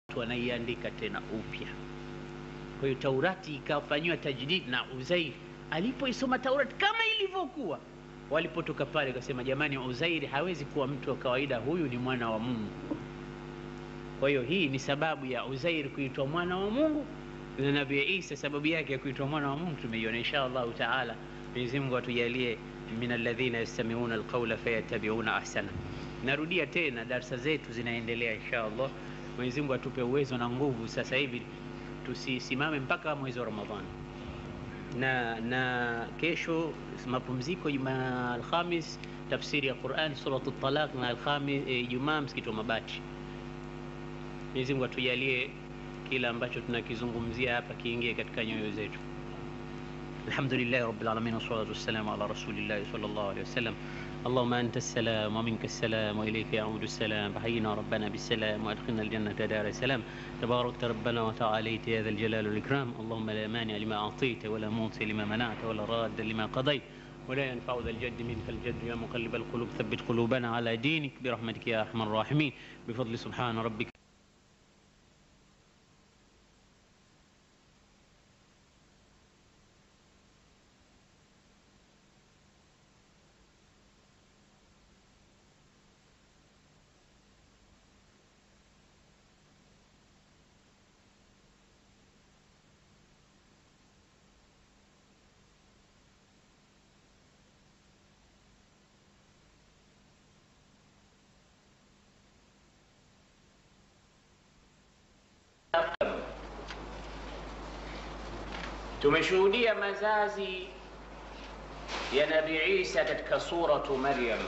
wanaiandika tena upya. Kwa hiyo Taurati ikafanyiwa tajdid na Uzair alipoisoma Taurati kama ilivyokuwa. Walipotoka pale akasema, jamani, Uzairi hawezi kuwa mtu wa kawaida, huyu ni mwana wa Mungu. Kwa hiyo hii ni sababu ya Uzairi kuitwa mwana wa Mungu na Nabii Isa sababu yake ya kuitwa mwana wa Mungu tumeiona. Insha Allahu taala, Mwenyezi Mungu atujalie min alladhina yastami'una alqawla fayattabi'una ahsana. Narudia tena, darsa zetu zinaendelea insha Allah. Mwenyezi Mungu atupe uwezo na nguvu. Sasa hivi tusisimame mpaka mwezi wa Ramadhani, na na kesho mapumziko, Juma Alhamis tafsiri ya Qur'an suratu Talaq, na Alhamis Ijumaa msikiti wa Mabati. Mwenyezi Mungu atujalie kila ambacho tunakizungumzia hapa kiingie katika nyoyo zetu. Alhamdulillahi rabbil alamin wassalatu wassalamu ala rasulillahi sallallahu alayhi wasallam Allahumma anta as-salam wa minka as-salam wa ilayka ya'udu as-salam fahayyina rabbana bis-salam wa adkhilna al-jannata dara salam tabarakta rabbana wa ta'alayta ya dhal jalali wal ikram Allahumma la mani'a lima a'tayta wa la mu'ti lima mana'ta wa la radda lima qadayta ولا ينفع ذا الجد منك الجد يا مقلب القلوب ثبت قلوبنا على دينك برحمتك يا ارحم الراحمين بفضل سبحان ربك Tumeshuhudia mazazi ya Nabii Isa katika suratu Maryam,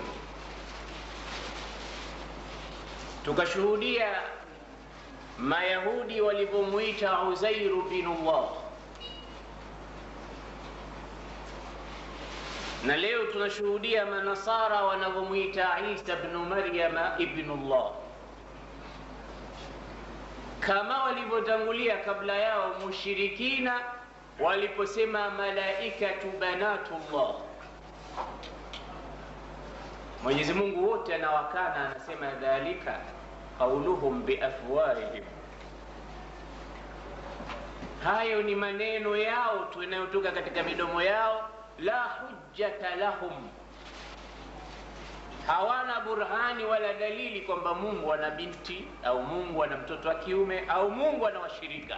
tukashuhudia Mayahudi walivyomwita Uzairu binullah, na leo tunashuhudia Manasara wanavyomwita Isa bnu Maryama ibnullah kama walivyotangulia kabla yao mushirikina waliposema malaikatu banatullah. Mwenyezi Mungu wote anawakana, anasema dhalika qauluhum biafwahihim, hayo ni maneno yao tu yanayotoka katika midomo yao. La hujjata lahum, hawana burhani wala dalili kwamba Mungu ana binti au Mungu ana mtoto wa kiume au Mungu ana washirika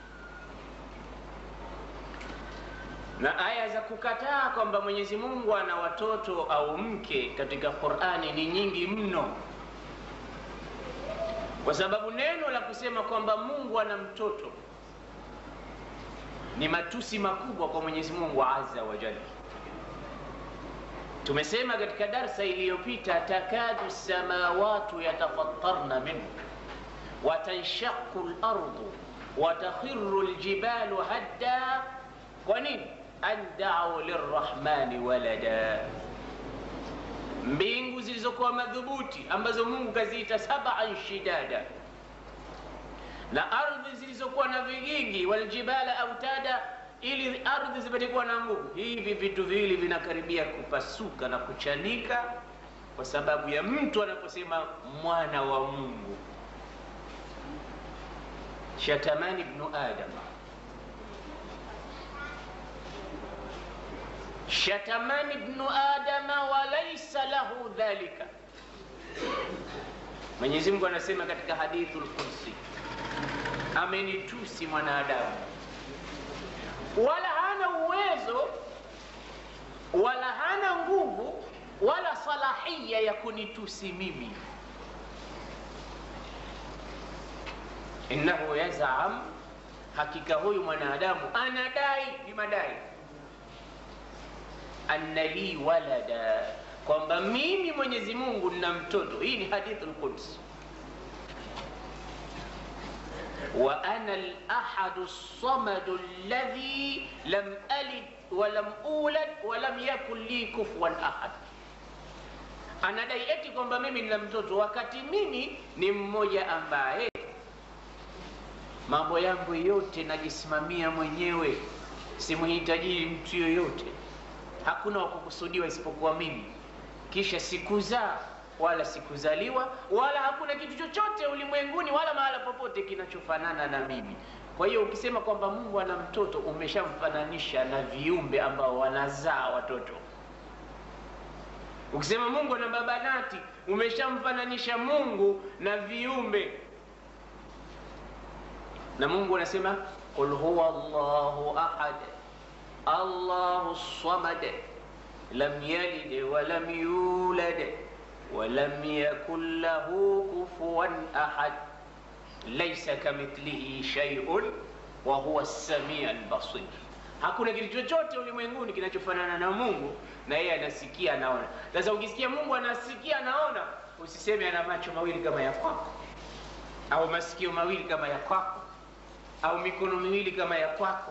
na aya za kukataa kwamba Mwenyezi Mungu ana watoto au mke katika Qur'ani ni nyingi mno, kwa sababu neno la kusema kwamba Mungu ana mtoto ni matusi makubwa kwa Mwenyezi Mungu azza wa jalla. Tumesema katika darsa iliyopita, takadu samawatu yatafattarna minhu wa tanshaqu al-ardu wa takhiru al-jibalu hadda. Kwa nini? an da'u lirrahmani walada, mbingu zilizokuwa madhubuti ambazo Mungu kaziita sab'an shidada, na ardhi zilizokuwa na vigingi, waljibala autada, ili ardhi zipate kuwa na nguvu. Hivi vitu viwili vinakaribia kupasuka na kuchanika kwa sababu ya mtu anaposema mwana wa Mungu. Shatamani ibnu Adama shatamani ibnu adama wa laisa lahu dhalika. Mwenyezi Mungu anasema katika hadithul qudsi, amenitusi mwanadamu, wala hana uwezo wala hana nguvu wala salahia ya kunitusi mimi. Innahu yazam, hakika huyu mwanadamu anadai, ni madai anna li walada, kwamba mimi Mwenyezi Mungu nina mtoto. Hii ni hadithul Quds. wa ana al-ahadu as-samadu alladhi lam alid wa lam ulad wa lam yakun li kufuwan ahad. Anadai eti kwamba mimi nina mtoto wakati mimi ni mmoja ambaye mambo yangu yote najisimamia mwenyewe, simuhitaji mtu yoyote hakuna wa kukusudiwa isipokuwa mimi. Kisha sikuzaa wala sikuzaliwa wala hakuna kitu chochote ulimwenguni wala mahala popote kinachofanana na mimi kwa hiyo ukisema kwamba mungu ana mtoto umeshamfananisha na viumbe ambao wanazaa watoto ukisema mungu ana babanati umeshamfananisha mungu na viumbe na mungu anasema qul huwa llahu ahad allahu samad lam yalid walam yulad walam yakun lahu kufuwan ahad laisa kamithlihi shay'un wa huwa as-sami' al-basir hakuna kitu chochote ulimwenguni kinachofanana na mungu na yeye anasikia anaona sasa ukisikia mungu anasikia anaona usiseme ana macho mawili kama ya kwako au masikio mawili kama ya kwako au mikono miwili kama ya kwako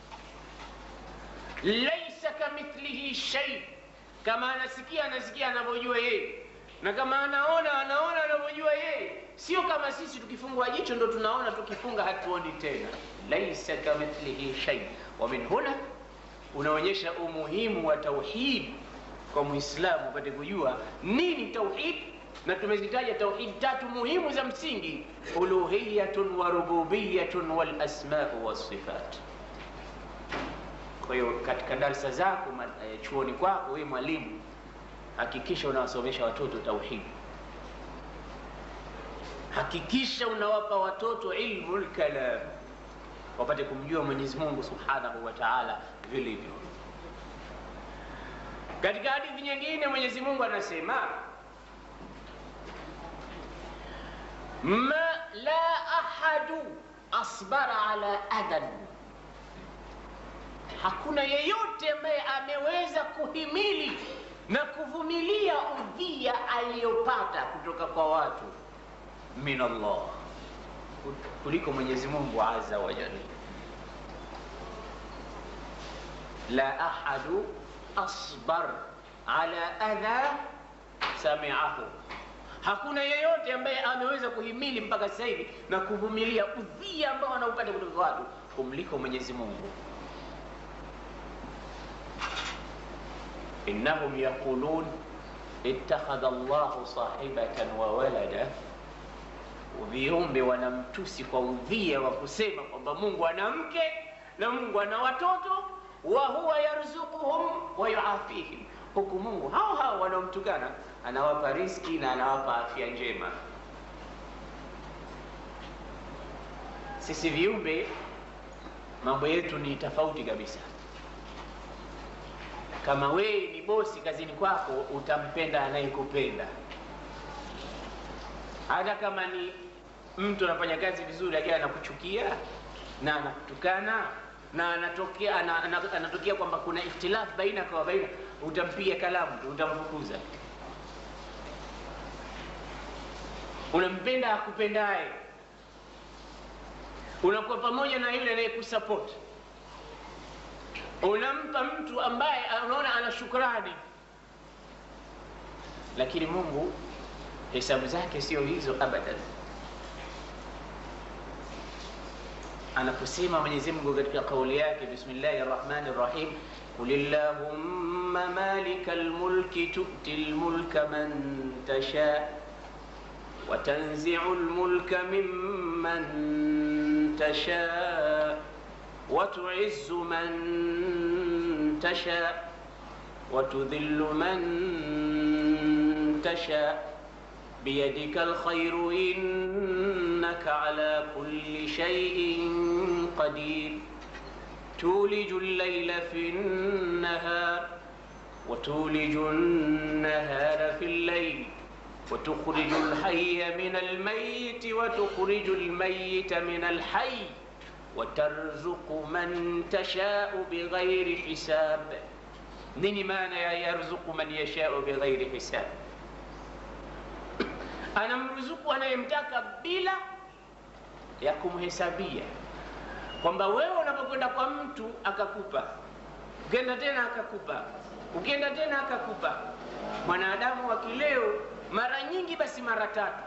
laisa kamithlihi shay kama anasikia anasikia anavyojua yeye na kama anaona anaona anavyojua yeye sio kama sisi tukifungwa jicho ndo tunaona tukifunga hatuoni tena laisa kamithlihi shay wa min huna unaonyesha umuhimu wa tauhid kwa muislamu upate kujua nini tauhid na tumezitaja tauhid tatu muhimu za msingi uluhiyatun wa rububiyatun wal asmau wassifat kwa hiyo katika darsa zako ma- eh, chuoni kwako wewe mwalimu hakikisha unawasomesha watoto tauhidi hakikisha unawapa watoto ilmu lkalam wapate kumjua mwenyezi mungu subhanahu wa taala vilivyo katika hadithi nyingine mwenyezi mungu anasema ma la ahadu asbara ala adan hakuna yeyote ambaye ameweza kuhimili na kuvumilia udhia aliyopata kutoka kwa watu min Allah kuliko Mwenyezi Mungu azza wa jalla. La ahadu asbar ala adha sami'ahu, hakuna yeyote ambaye ameweza kuhimili mpaka sasa hivi na kuvumilia udhia ambao anaupata kutoka kwa watu kumliko Mwenyezi Mungu. innahum yaqulun ittakhadha Allahu sahibatan wa walada viumbe wanamtusi kwa udhia wa kusema kwamba Mungu ana mke na Mungu ana watoto, wa huwa yarzuquhum wa yuafihim, huku Mungu hao hao wanaomtukana anawapa riski na anawapa afya njema. Sisi viumbe mambo yetu ni tofauti kabisa. Kama wewe ni bosi kazini kwako, utampenda anayekupenda hata kama ni mtu anafanya kazi vizuri lakini anakuchukia na anakutukana na anatokea ana, ana, anatokea kwamba kuna ikhtilafu baina kwa baina, utampiga kalamu tu, utamfukuza. Unampenda akupendaye, unakuwa pamoja na yule anayekusupport, unampa mtu ambaye unaona ana shukrani, lakini Mungu hesabu zake sio hizo abadan. Anaposema Mwenyezi Mungu katika kauli yake, bismillahi rahmani rahim, qul illahumma malika lmulki tu'ti lmulka man tasha wa tanzi'u lmulka mimman tasha wa tu'izzu man tasha wa tudhillu man tasha بيدك الخير إنك على كل شيء قدير تولج الليل في النهار وتولج النهار في الليل وتخرج الحي من الميت وتخرج الميت من الحي وترزق من تشاء بغير حساب نيني مانا يرزق من يشاء بغير حساب anamruzuku anayemtaka bila ya kumhesabia, kwamba wewe unapokwenda kwa mtu akakupa, ukienda tena akakupa, ukienda tena akakupa. Mwanadamu wa kileo mara nyingi, basi mara tatu,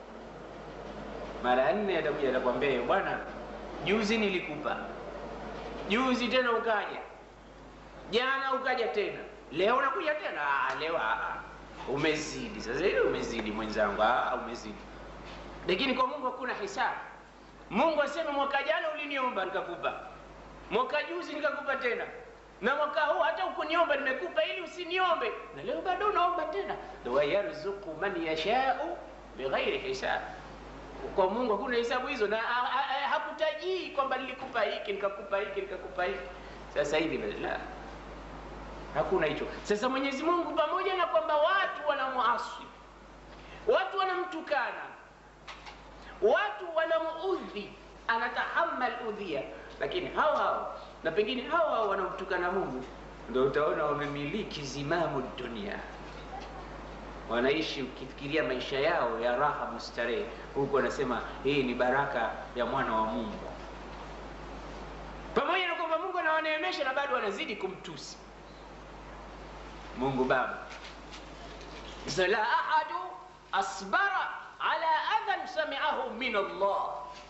mara nne, atakuja atakwambia, bwana, juzi nilikupa, juzi tena ukaja, jana ukaja tena, leo unakuja tena. Ah, leo ah, umezidi sasa ile umezidi mwenzangu ah, umezidi lakini kwa mungu hakuna hisabu mungu aseme mwaka jana uliniomba nikakupa mwaka juzi nikakupa tena na mwaka huu hata ukuniomba nimekupa ili usiniombe na leo bado unaomba tena wayarzuku man yashau bighairi hisab kwa mungu hakuna hesabu hizo na a- a- a- hakutajii kwamba nilikupa hiki nikakupa hiki nikakupa hiki sasa hivi la hakuna hicho sasa mwenyezi mungu pamoja na kwamba watu wanamuasi watu wanamtukana watu wanamuudhi anatahamal udhia lakini hao hao na pengine hao hao wanamtukana mungu ndo utaona wamemiliki zimamu dunia wanaishi ukifikiria maisha yao ya raha mustarehe huku wanasema hii ni baraka ya mwana wa mungu pamoja na kwamba mungu anawaneemesha na bado wanazidi kumtusi mungu baba sasa la ahadu asbara ala adhan samiahu min allah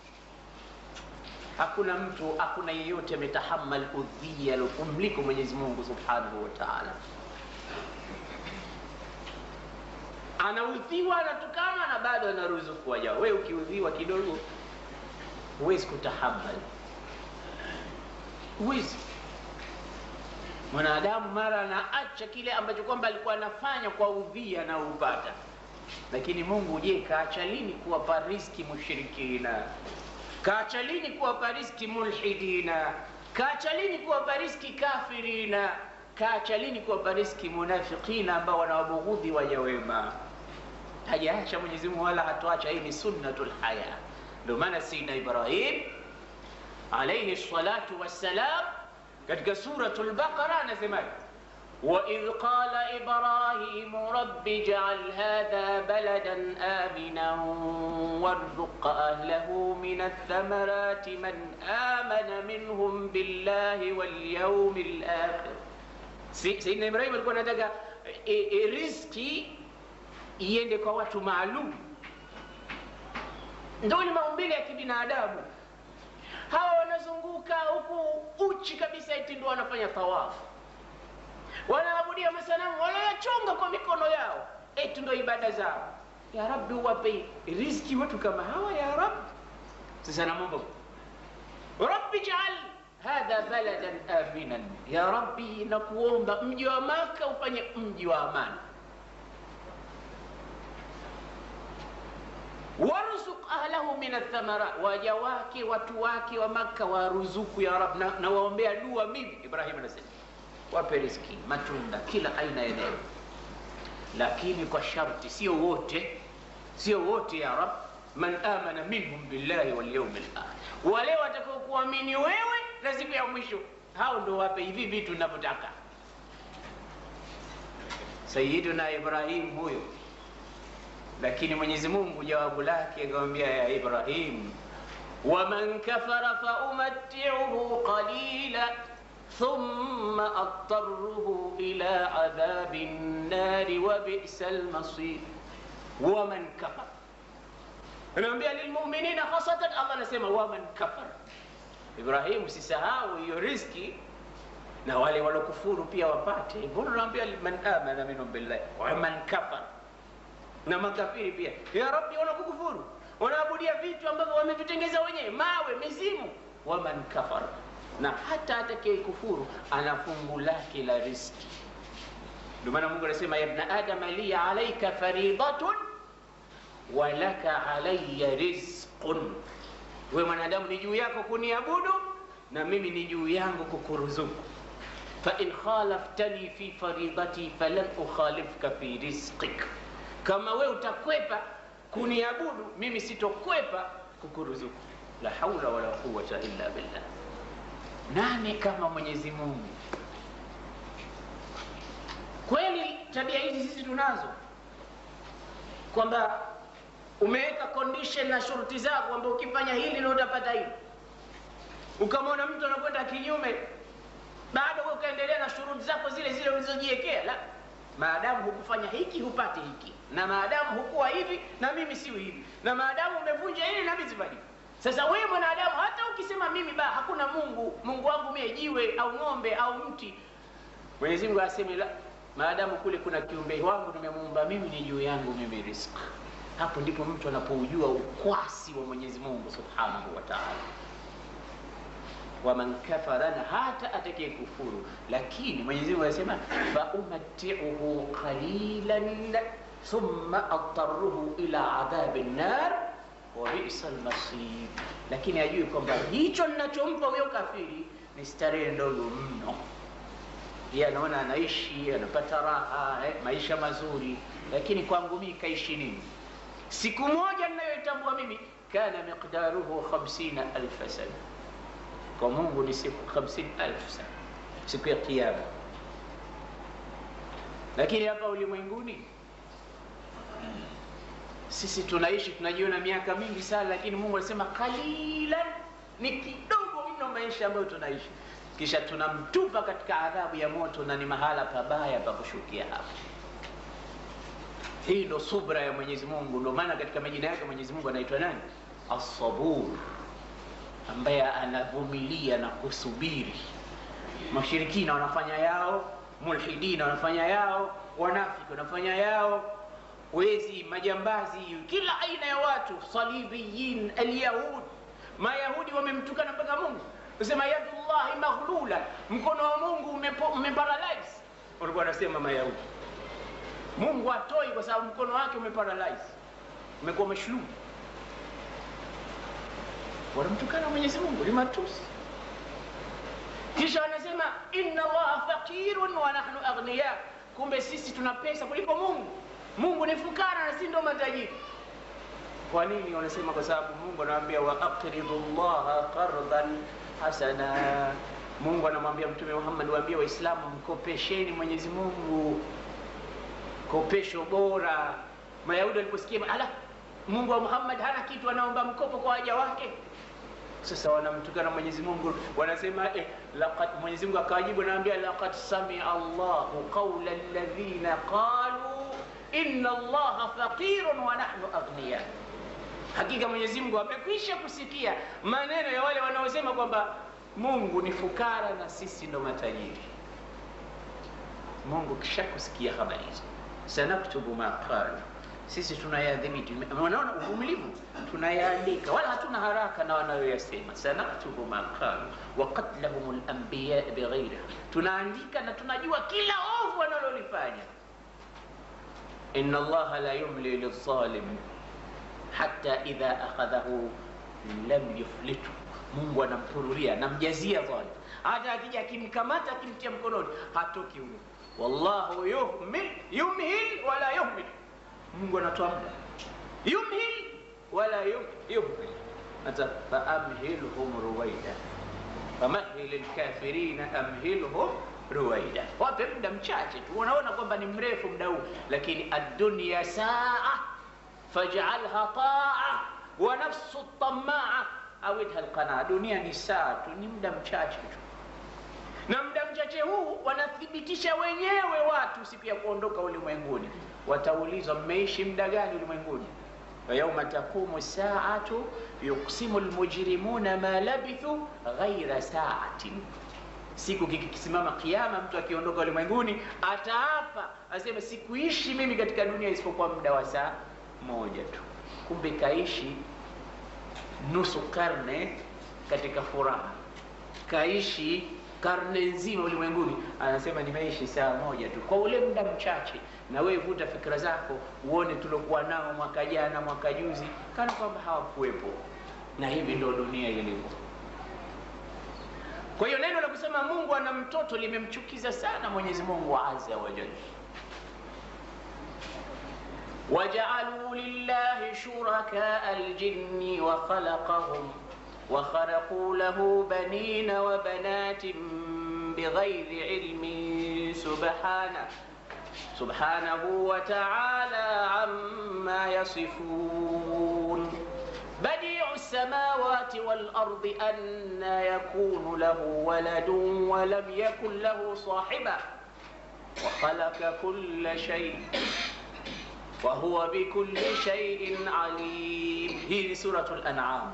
hakuna mtu hakuna yeyote ametahamal udhia kumliko mwenyezi mungu subhanahu wa taala anaudhiwa anatukana na bado anaruzuku wajao we ukiudhiwa kidogo huwezi kutahamal huwezi mwanadamu mara anaacha kile ambacho kwamba alikuwa anafanya kwa udhia anaoupata lakini mungu je kaacha lini kuwapa riski mushirikina kaacha lini kuwapa riski mulhidina kaacha lini kuwapa riski kafirina kaacha lini kuwapa riski munafiqina ambao wanawabughudhi waja wema hajaacha mwenyezi mungu wala hatoacha hii ni sunnatul haya ndio maana sayyidina ibrahim alaihi salatu wassalam katika suratul baqara anasemaje وإذ قال إبراهيم رب اجعل هذا بلدا آمنا وارزق أهله من الثمرات من آمن منهم بالله واليوم الآخر Si- Sayyidina Ibrahim alikuwa anataka e, e, riski iende kwa watu maalum, ndio ni maumbile ya kibinadamu. Hawa wanazunguka huku uchi kabisa, eti ndio wanafanya tawafu wanaabudia masanamu wanayachonga kwa mikono yao, eti ndo ibada zao. Ya Rabbi, uwape riziki watu kama hawa ya Rabbi. Sasa namwomba Rabbi jaal hadha baladan aminan, ya Rabbi, nakuomba mji wa Maka ufanye mji wa amani. warzuq ahlahu min athamarat, waja wake watu wake wa Maka waruzuku ya Rabbi, na, na waombea dua mimi. Ibrahim anasema wape riski matunda kila aina ya neema lakini kwa sharti sio wote sio wote ya rab man amana minhum billahi walyaumi lakhir wale watakao kuamini wewe na siku ya mwisho hao ndo wape hivi vitu navyotaka sayiduna ibrahim huyo lakini mwenyezi mungu jawabu lake akamwambia ya ibrahim waman kafara faumatiuhu qalila ثم أضطره إلى عذاب النار وبئس المصير ومن كفر anaambia lilmuminina khasatan allah anasema waman kafar ibrahimu usisahau hiyo riski na wale walokufuru pia wapate mbona unaambia man amana minhum billahi waman kafar na makafiri pia ya rabbi wanakukufuru wanaabudia vitu ambavyo wamevitengeza wenyewe mawe mizimu waman kafar na hata atakaye kufuru ana fungu lake la riski ndio maana mungu anasema ya ibna adama li alaika faridatun walaka alaya rizqun we mwanadamu ni juu yako kuniabudu na mimi ni juu yangu kukuruzuku fain khalaftani fi faridati falan ukhalifka fi rizqik kama we utakwepa kuniabudu mimi sitokwepa kukuruzuku la haula wala quwata illa billah nani kama mwenyezi mungu kweli tabia hizi sisi tunazo kwamba umeweka condition na shuruti zako kwamba ukifanya hili ndio utapata hili ukamwona mtu anakwenda kinyume bado wewe ukaendelea na shuruti zako zile zile ulizojiwekea la maadamu hukufanya hiki hupate hiki na maadamu hukuwa hivi na mimi siwi hivi na maadamu umevunja hili na mimi sifanyi hivi sasa wewe mwanadamu hata ukisema mimi ba hakuna mungu mungu wangu mie jiwe au ng'ombe au mti mwenyezi mungu aseme la maadamu kule kuna kiumbe wangu nimemuumba mimi, ni juu yangu mimi riziki. Hapo ndipo mtu anapoujua ukwasi wa Mwenyezi Mungu subhanahu wa taala. Waman kafara, na hata atakaye kufuru, lakini Mwenyezi Mungu anasema faumatiuhu qalilan thumma adtaruhu ila adhabi nnar wa bisa almasir, lakini ajue kwamba hicho ninachompa huyo kafiri ni starehe ndogo mno. Yeye anaona anaishi anapata raha eh, maisha mazuri, lakini kwangu mimi kaishi nini? Siku moja ninayoitambua mimi, kana miqdaruhu khamsina alfa sana, kwa Mungu ni siku hamsini alfu sana, siku ya Kiyama. Lakini hapa ulimwenguni sisi tunaishi tunajiona miaka mingi sana, lakini Mungu anasema qalilan, ni kidogo mno maisha ambayo tunaishi, kisha tunamtupa katika adhabu ya moto, na ni mahala pabaya pa kushukia hapo. Hii ndo subra ya Mwenyezi Mungu. Ndio maana katika majina yake Mwenyezi Mungu anaitwa nani? As-Sabur, ambaye anavumilia na kusubiri. Mashirikina wanafanya yao, mulhidina wanafanya yao, wanafiki wanafanya yao wezi, majambazi, kila aina ya watu, salibiyin, alyahud, Mayahudi wamemtukana mpaka Mungu, kusema yadullahi maghlula, mkono wa Mungu umeparalyze. Walikuwa wanasema Mayahudi, Mungu hatoi kwa sababu mkono wake umeparalyze, umekuwa mashluu. Wanamtukana Mwenyezi Mungu, ni matusi. Kisha wanasema inna Allaha faqirun wa nahnu aghniya, kumbe sisi tuna pesa kuliko Mungu. Mungu ni fukara na si ndo matajiri. Kwa nini wanasema? Kwa sababu Mungu anawaambia wa aqridu llaha qardan hasana. Mungu anamwambia Mtume Muhammad, waambie Waislamu, mkopesheni Mwenyezi Mungu kopesho bora. Mayahudi waliposikia ala, Mungu wa Muhammad hana kitu, anaomba mkopo kwa waja wake. Sasa wanamtukana Mwenyezi Mungu, wanasema eh, laqad Mwenyezi Mungu akawajibu, anawaambia laqad samia Allahu qawla alladhina qalu inna Allaha faqirun wa nahnu aghniya, hakika Mwenyezi Mungu amekwisha kusikia maneno ya wale wanaosema kwamba Mungu ni fukara na sisi ndo matajiri. Mungu kisha kusikia habari hizo, sanaktubu ma qalu, sisi tunayadhibiti. Unaona uvumilivu, tunayaandika, wala hatuna haraka na wanayoyasema. Sanaktubu ma qalu wa qatlahum al-anbiya bighairi, tunaandika na tunajua kila ovu wanalolifanya inna allaha la yumli lidhalim hatta idha akhadhahu lam yuflitu, Mungu anampururia anamjazia dhalim, hata akija akimkamata akimtia mkononi hatoki huyo. Wallahu yuhmil yumhil wala yuhmil, Mungu anatoa muda yumhil wala yuhmil, hata faamhilhum ruwaida famahil lkafirina amhilhum ruwaida, wape muda mchache tu. Unaona kwamba ni mrefu muda huu, lakini addunya saa faj'alha taa wa nafsu tamaa awidha alqanaa, dunia ni saa tu, ni muda mchache tu, na muda mchache huu wanathibitisha wenyewe watu siku ya kuondoka ulimwenguni. Wataulizwa, mmeishi muda gani ulimwenguni? wa yauma taqumu saatu yuqsimu almujrimuna ma labithu ghaira saatin Siku kikisimama Kiyama, mtu akiondoka ulimwenguni ataapa aseme, sikuishi mimi katika dunia isipokuwa muda wa saa moja tu. Kumbe kaishi nusu karne katika furaha, kaishi karne nzima ulimwenguni, anasema nimeishi saa moja tu, kwa ule muda mchache. Na wewe vuta fikra zako uone tuliokuwa nao mwaka jana, mwaka juzi, kana kwamba hawakuwepo. Na hivi ndio dunia ilivyo. Kwa hiyo neno la kusema Mungu ana mtoto limemchukiza sana Mwenyezi Mungu azza wa jalla. wajaaluu lillahi shurakaa aljinni wa khalaqahum wa kharaquu lahu banina wa banatin bighairi ilmin subhana subhanahu wa ta'ala amma yasifun badiu samawati wal ardi anna yakunu lahu waladun wa lam yakun lahu sahiba wa khalaqa kulla shay wa huwa bikulli shay'in alim. Hii ni suratul An'am.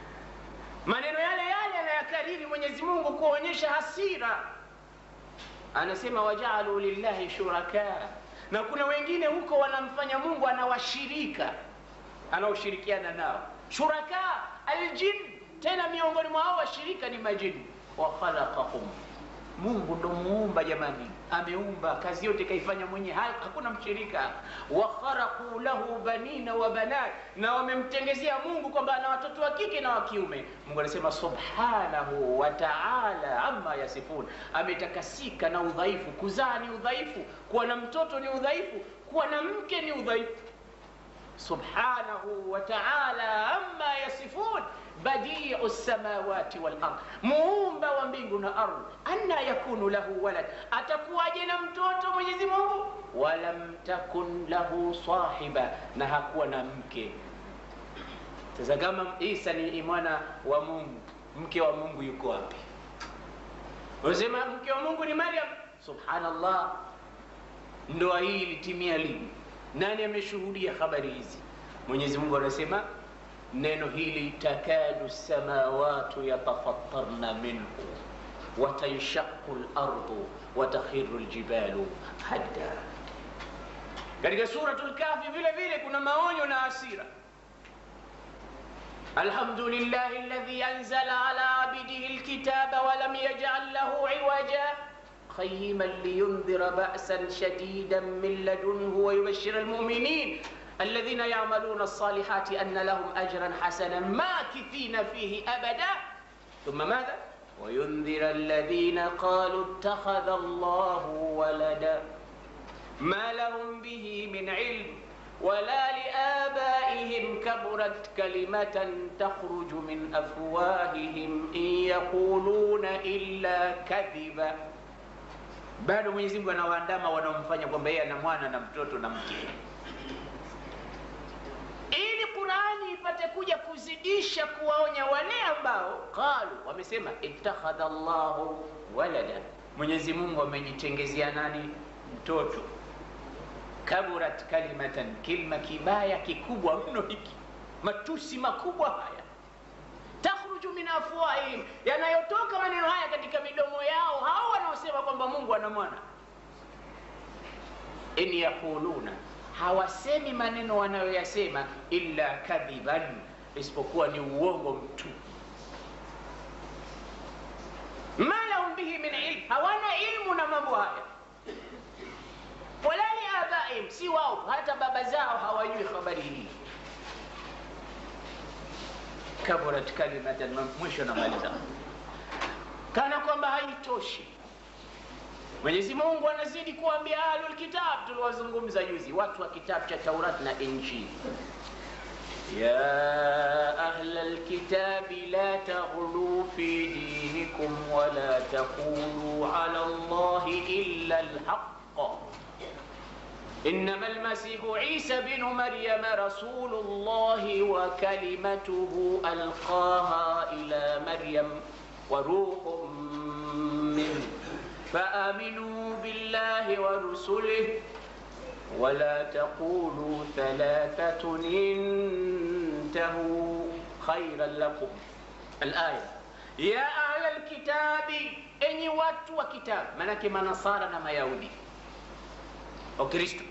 Maneno yale yale anayakariri Mwenyezi Mungu kuonyesha hasira anasema wajaalu lillahi shuraka, na kuna wengine huko wanamfanya Mungu anawashirika, anaoshirikiana nao shuraka aljin, tena miongoni mwa hao washirika ni majini. wa khalaqahum, Mungu ndo muumba jamani, ameumba kazi yote kaifanya mwenyewe, hakuna mshirika. wa kharaqu lahu banina wa banat, na wamemtengezea Mungu kwamba ana watoto wa kike na wa kiume. Mungu anasema subhanahu wa ta'ala amma yasifun, ametakasika na udhaifu. Kuzaa ni udhaifu, kuwa na mtoto ni udhaifu, kuwa na mke ni udhaifu. Subhanahu wa ta'ala amma yasifun badiu samawati wal ard, muumba wa mbingu na ardhi. Anna yakunu lahu walad, atakuwaje na mtoto Mwenyezi Mungu? Walam takun lahu sahiba, na hakuwa na mke. Sasa kama Isa ni mwana wa Mungu, mke wa Mungu yuko wapi? Unasema mke wa Mungu ni Maryam. Subhanallah, ndoa hii ilitimia lini? Nani ameshuhudia habari hizi? Mwenyezi Mungu anasema neno hili takadu samawatu yatafattarna minhu watanshaqu lardu watakhiru ljibalu hadda. Katika Suratul Kahfi vile vile kuna maonyo na hasira. Alhamdulillahi alladhi anzala ala abdihi alkitaba walam yaj'al lahu iwaja qayyiman liyundhira ba'san shadidan min ladunhu wa yubashshira almu'minin الذين يعملون الصالحات أن لهم أجرا حسنا ماكثين فيه أبدا ثم ماذا وينذر الذين قالوا اتخذ الله ولدا ما لهم به من علم ولا لآبائهم كبرت كلمة تخرج من أفواههم إن يقولون إلا كذبا bado Mwenyezi Mungu anawaandama wanaomfanya kwamba yeye ana mwana na mtoto na mke ili Qurani ipate kuja kuzidisha kuwaonya wale ambao qalu, wamesema ittakhadha Allahu walada, Mwenyezi Mungu amejitengezea nani? Mtoto. Kaburat kalimatan, kilma kibaya kikubwa mno hiki, matusi makubwa haya, takhruju min afwahihim, yanayotoka maneno haya katika midomo yao hao wanaosema kwamba Mungu ana mwana. In yaquluna hawasemi maneno wanayoyasema illa kadhiban, isipokuwa ni uongo mtu. Ma lahum bihi min ilm, hawana ilmu na mambo haya. Wala liabaihim, si wao, hata baba zao hawajui habari hii. Kaburat kalimatan, mwisho namaliza, kana kwamba haitoshi Mwenyezi Mungu anazidi kuambia ahlul kitab, tuliwazungumza juzi, watu wa kitabu cha Taurat na Injili, ya ahlal kitabi la taghlu fi dinikum wala taqulu ala Allahi illa alhaq إنما المسيح عيسى بن مريم رسول الله وكلمته ألقاها إلى مريم وروح منه فآمنوا بالله ورسله ولا تقولوا ثلاثة انتهوا خيرا لكم الآية يا أهل الكتاب أني watu wa kitabu manake manasara na mayahudi wakristo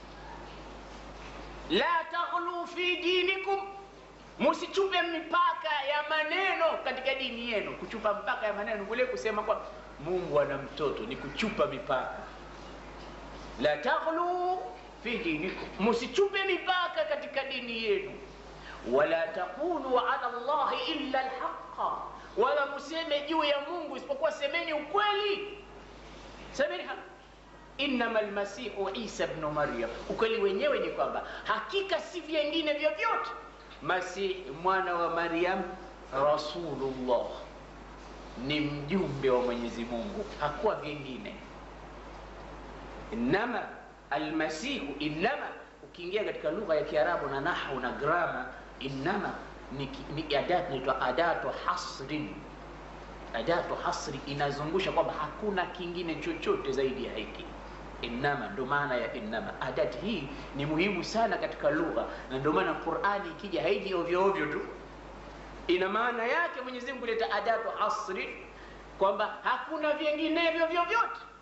la taghlu fi dinikum musichupe mipaka ya maneno katika dini yenu kuchupa mpaka ya maneno kule kusema kwa mungu ana mtoto ni kuchupa mipaka la taghlu fi dinikum musichupe mipaka katika dini yenu wala taqulu ala llahi illa alhaqa wala museme juu ya mungu isipokuwa semeni ukweli semeni haki innama almasihu isa bnu maryam ukweli wenyewe ni kwamba hakika si vyengine vyovyote masihi mwana wa maryam rasulullah ni mjumbe wa mwenyezi mungu hakuwa vyengine innama almasihu innama ukiingia katika lugha ya kiarabu na nahwu na grama innama ni, ni adat inaitwa adatu hasrin adatu hasri inazungusha kwamba hakuna kingine chochote zaidi ya hiki innama ndo maana ya innama adati hii ni muhimu sana katika lugha na ndio maana qurani ikija haiji ovyo ovyo tu ina maana yake mwenyezi mungu kuleta adatu hasri kwamba hakuna vinginevyo vyovyote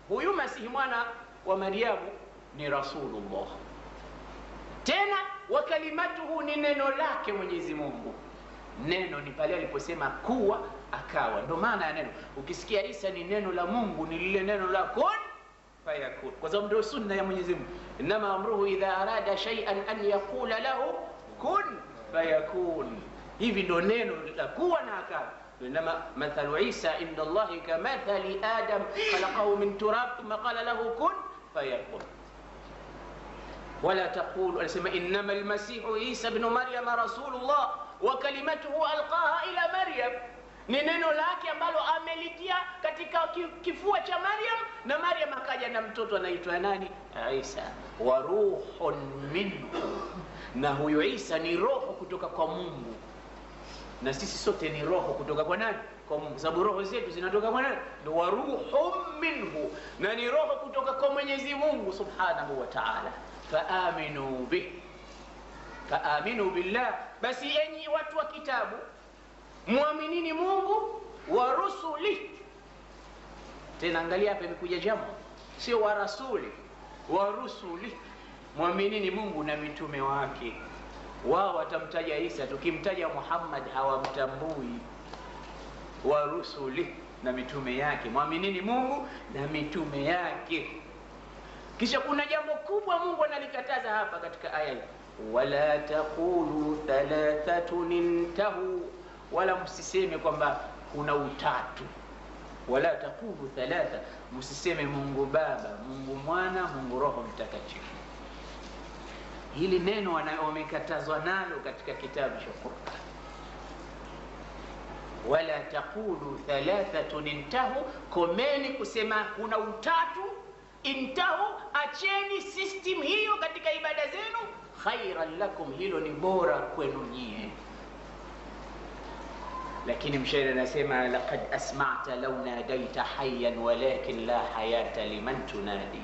huyu masihi mwana wa maryamu ni rasulullah tena wa kalimatuhu ni neno lake mwenyezi mungu neno ni pale aliposema kuwa akawa ndo maana ya neno ukisikia isa ni neno la mungu ni lile neno la kun fayakun kwa sababu ndio sunna ya mwenyezi mungu inama amruhu idha arada shay'an an yaqula lahu kun fayakun hivi ndo neno la kuwa na akawa إنما مثل عيسى عند الله كمثل آدم خلقه من تراب ثم قال له كن فيكون ولا تقول أسمى إنما المسيح عيسى بن مريم رسول الله وكلمته ألقاها إلى مريم ni neno lake ambalo amelitia katika kifua cha Maryam na Maryam akaja na mtoto anaitwa nani? Isa. wa ruhun minhu, na huyo Isa ni roho kutoka kwa Mungu na sisi sote ni roho kutoka kwa nani? Kwa Mungu, sababu roho zetu zinatoka kwa nani? Ndo wa ruhum minhu, na ni roho kutoka kwa Mwenyezi Mungu subhanahu wa ta'ala. Faaminu bih, faaminu billah, basi enyi watu wa kitabu mwaminini Mungu wa rusuli. Tena angalia hapa, imekuja jamu, sio wa rasuli, wa rusuli. Mwaminini Mungu na mitume wake wao watamtaja Isa, tukimtaja Muhammad hawamtambui. wa rusuli na mitume yake, mwaminini Mungu na mitume yake. Kisha kuna jambo kubwa Mungu analikataza hapa katika aya hii, wala taqulu thalathatun intahu, wala msiseme kwamba kuna utatu. Wala taqulu thalatha, msiseme Mungu Baba, Mungu Mwana, Mungu Roho Mtakatifu. Hili neno wamekatazwa nalo katika kitabu cha Qur'an, wala taqulu thalathatun intahu, komeni kusema kuna utatu. Intahu, acheni system hiyo katika ibada zenu. Khairan lakum, hilo ni bora kwenu nyie. Lakini mshairi anasema laqad asma'ta law nadaita hayyan walakin la hayata liman tunadi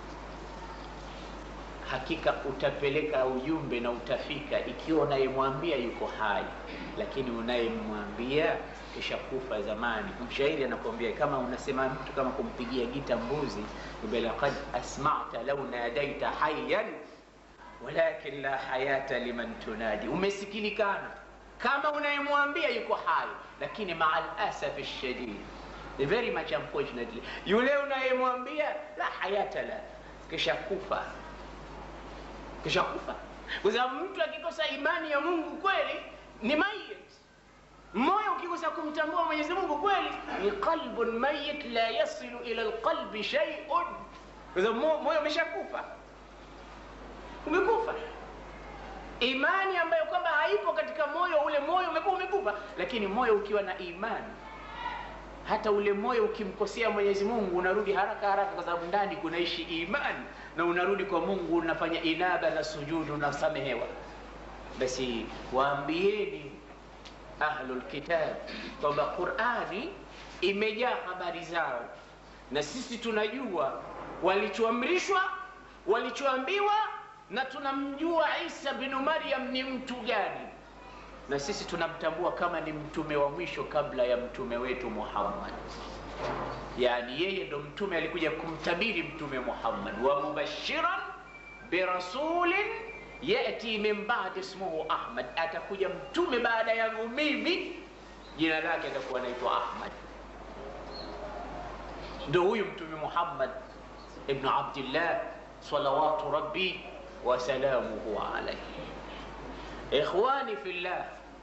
hakika utapeleka ujumbe na utafika ikiwa unayemwambia yuko hai, lakini unayemwambia kisha kufa zamani. Mshairi anakuambia kama unasema mtu kama kumpigia gita mbuzi, laqad asma'ta law nadaita hayyan walakin la hayata liman tunadi, umesikilikana kama unayemwambia yuko hai, lakini ma'al asafi shadid, very much unfortunately, yule unayemwambia la hayata la, kisha kufa kisha kufa, kwa sababu mtu akikosa imani ya Mungu kweli ni mayit. Moyo ukikosa kumtambua Mwenyezi Mungu kweli ni qalbun mayit la yasilu ila alqalbi shay'un, kwa sababu moyo umeshakufa, umekufa. Imani ambayo kwamba haipo katika moyo, ule moyo umekuwa umekufa. Lakini moyo ukiwa na imani, hata ule moyo ukimkosea Mwenyezi Mungu unarudi haraka haraka, kwa sababu ndani kunaishi imani na unarudi kwa Mungu, unafanya inaba na sujudu, unasamehewa. Basi waambieni ahlul kitab kwamba Qur'ani imejaa habari zao, na sisi tunajua walichoamrishwa, walichoambiwa, na tunamjua Isa binu Maryam ni mtu gani, na sisi tunamtambua kama ni mtume wa mwisho kabla ya mtume wetu Muhammad. Yani yeye ndo mtume alikuja kumtabiri mtume Muhammad, wa mubashiran birasulin yati min ba'di ismuhu Ahmad, atakuja mtume baada yangu mimi, jina lake atakuwa anaitwa Ahmad. Ndo huyu mtume Muhammad ibnu Abdillah salawatu rabbi wa salamuhu alayhi. Ikhwani fillah,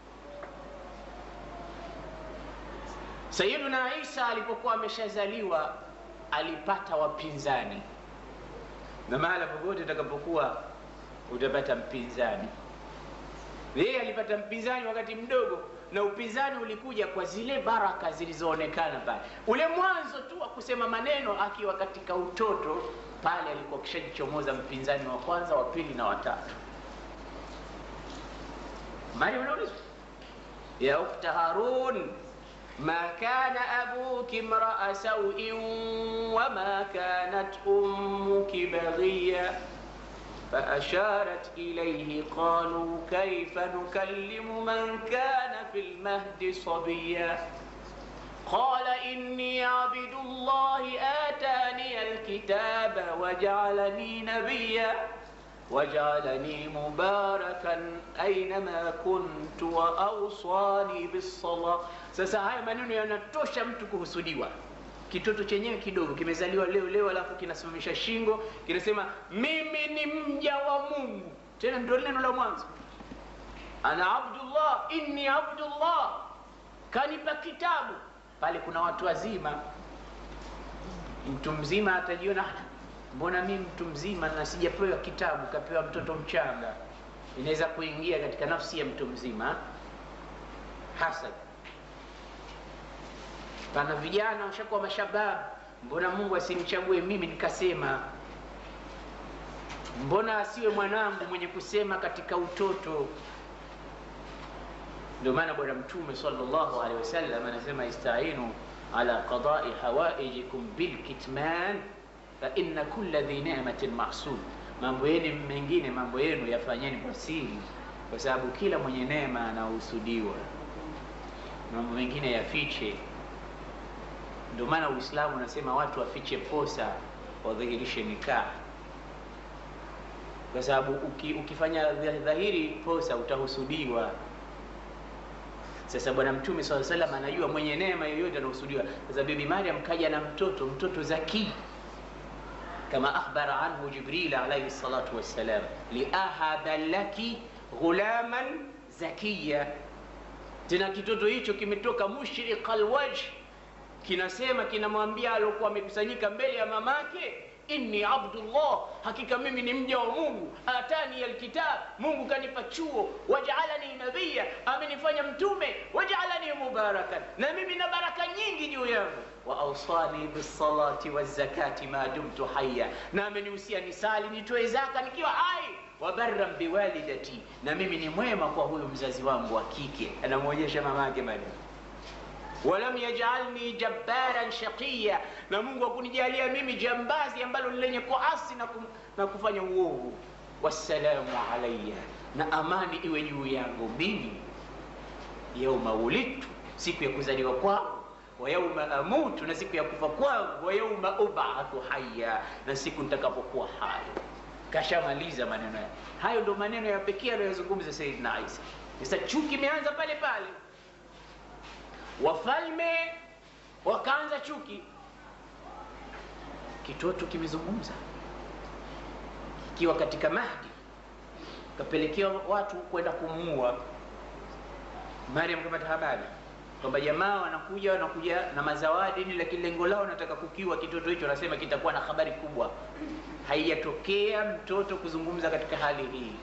Sayyiduna Isa alipokuwa ameshazaliwa alipata wapinzani, na mahala popote utakapokuwa utapata mpinzani. Yeye alipata mpinzani wakati mdogo, na upinzani ulikuja kwa zile baraka zilizoonekana pale. Ule mwanzo tu wa kusema maneno akiwa katika utoto pale, alikuwa kishajichomoza mpinzani wa kwanza, wa pili na watatu. Maryam anaulizwa ya ukhta Harun ma kana abuki mraa sauin wama kanat ummuki baghiya faasharat ilayhi qalu kayfa nukallimu man kana fi lmahdi sabiya qala inni abdu llahi atani alkitaba wajaalani nabiya wajaalani mubarakan ainama kuntu wa awsani bissala. Sasa haya maneno yanatosha mtu kuhusudiwa. Kitoto chenyewe kidogo kimezaliwa leo leo, alafu kinasimamisha shingo, kinasema mimi ni mja wa Mungu. Tena ndio neno la mwanzo, ana abdullah, inni abdullah, kanipa kitabu. Pale kuna watu wazima, mtu mzima atajiona mbona mimi mtu mzima na sijapewa kitabu, kapewa mtoto mchanga. Inaweza kuingia katika nafsi ya mtu mzima hasad. Pana vijana washakuwa mashabab, mbona Mungu asimchague mimi nikasema? Mbona asiwe mwanangu mwenye kusema katika utoto? Ndio maana Bwana Mtume sallallahu alaihi wasallam anasema istainu ala qadai hawaijikum bilkitman fa inna kulla dhi ni'matin mahsud, mambo yenu mengine, mambo yenu yafanyeni kwa siri, kwa sababu kila mwenye neema anahusudiwa. Mambo mengine yafiche. Ndio maana Uislamu unasema watu wafiche posa, wadhihirishe nikah, kwa sababu uki, ukifanya dhahiri posa utahusudiwa. Sasa Bwana Mtume swalla salam anajua mwenye neema yoyote anahusudiwa. Sasa Bibi Maryam kaja na mtoto, mtoto zaki kama akhbara anhu Jibril alayhi salatu wassalam, liahaba laki ghulaman zakiya. Tena kitoto hicho kimetoka mushriq alwajh, kinasema kinamwambia aliokuwa amekusanyika mbele ya mamake, inni abdullah, hakika mimi ni mja wa Mungu, atani alkitab, Mungu kanipa chuo, wajaalani nabiya, amenifanya mtume, wajaalani mubarakan, na mimi na baraka nyingi juu yangu wa awsani bisalati wazakati ma dumtu hayya, na amenihusia nisali nitoe zaka nikiwa hai. Wa barran biwalidati, na mimi ni mwema kwa huyu mzazi wangu wa kike. Anamwonyesha mamake Maryam. Walam yajalni jabbaran shaqiya, na Mungu hakunijalia mimi jambazi ambalo ni lenye kuasi na, kum, na kufanya uovu. Wassalamu alayya, na amani iwe juu yangu mimi, yauma wulidtu, siku ya kuzaliwa kwangu wa yauma amutu, na siku ya kufa kwangu, wa yauma ubathu hayya, na siku nitakapokuwa hai. Kashamaliza maneno yake hayo, ndo maneno ya pekee aliyozungumza Sayyidina Isa. Sasa chuki imeanza pale pale, wafalme wakaanza chuki, kitoto kimezungumza kikiwa katika Mahdi, kapelekewa watu kwenda kumuua Maryam, kapata habari kwamba jamaa wanakuja wanakuja na mazawadi ni, lakini lengo lao nataka kukiwa kitoto hicho. Nasema kitakuwa na habari kubwa. Haijatokea mtoto kuzungumza katika hali hii.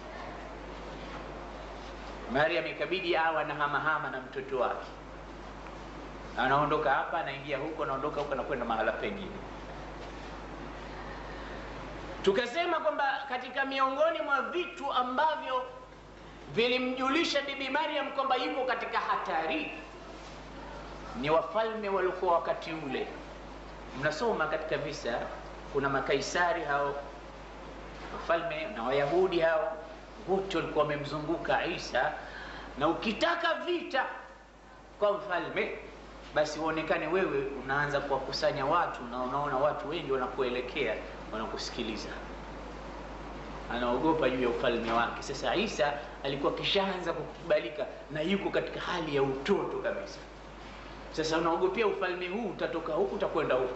Maryam ikabidi awe na hamahama na mtoto wake, anaondoka hapa anaingia huko, anaondoka huko, anakwenda mahala pengine. Tukasema kwamba katika miongoni mwa vitu ambavyo vilimjulisha Bibi Maryam kwamba yuko katika hatari ni wafalme waliokuwa wakati ule. Mnasoma katika visa, kuna makaisari hao wafalme na Wayahudi hao wote walikuwa wamemzunguka Isa, na ukitaka vita kwa mfalme, basi uonekane wewe unaanza kuwakusanya watu na unaona watu wengi wanakuelekea, wanakusikiliza anaogopa juu ya ufalme wake. Sasa Isa alikuwa kishaanza kukubalika na yuko katika hali ya utoto kabisa. Sasa unaogopea ufalme huu, utatoka huku utakwenda huku.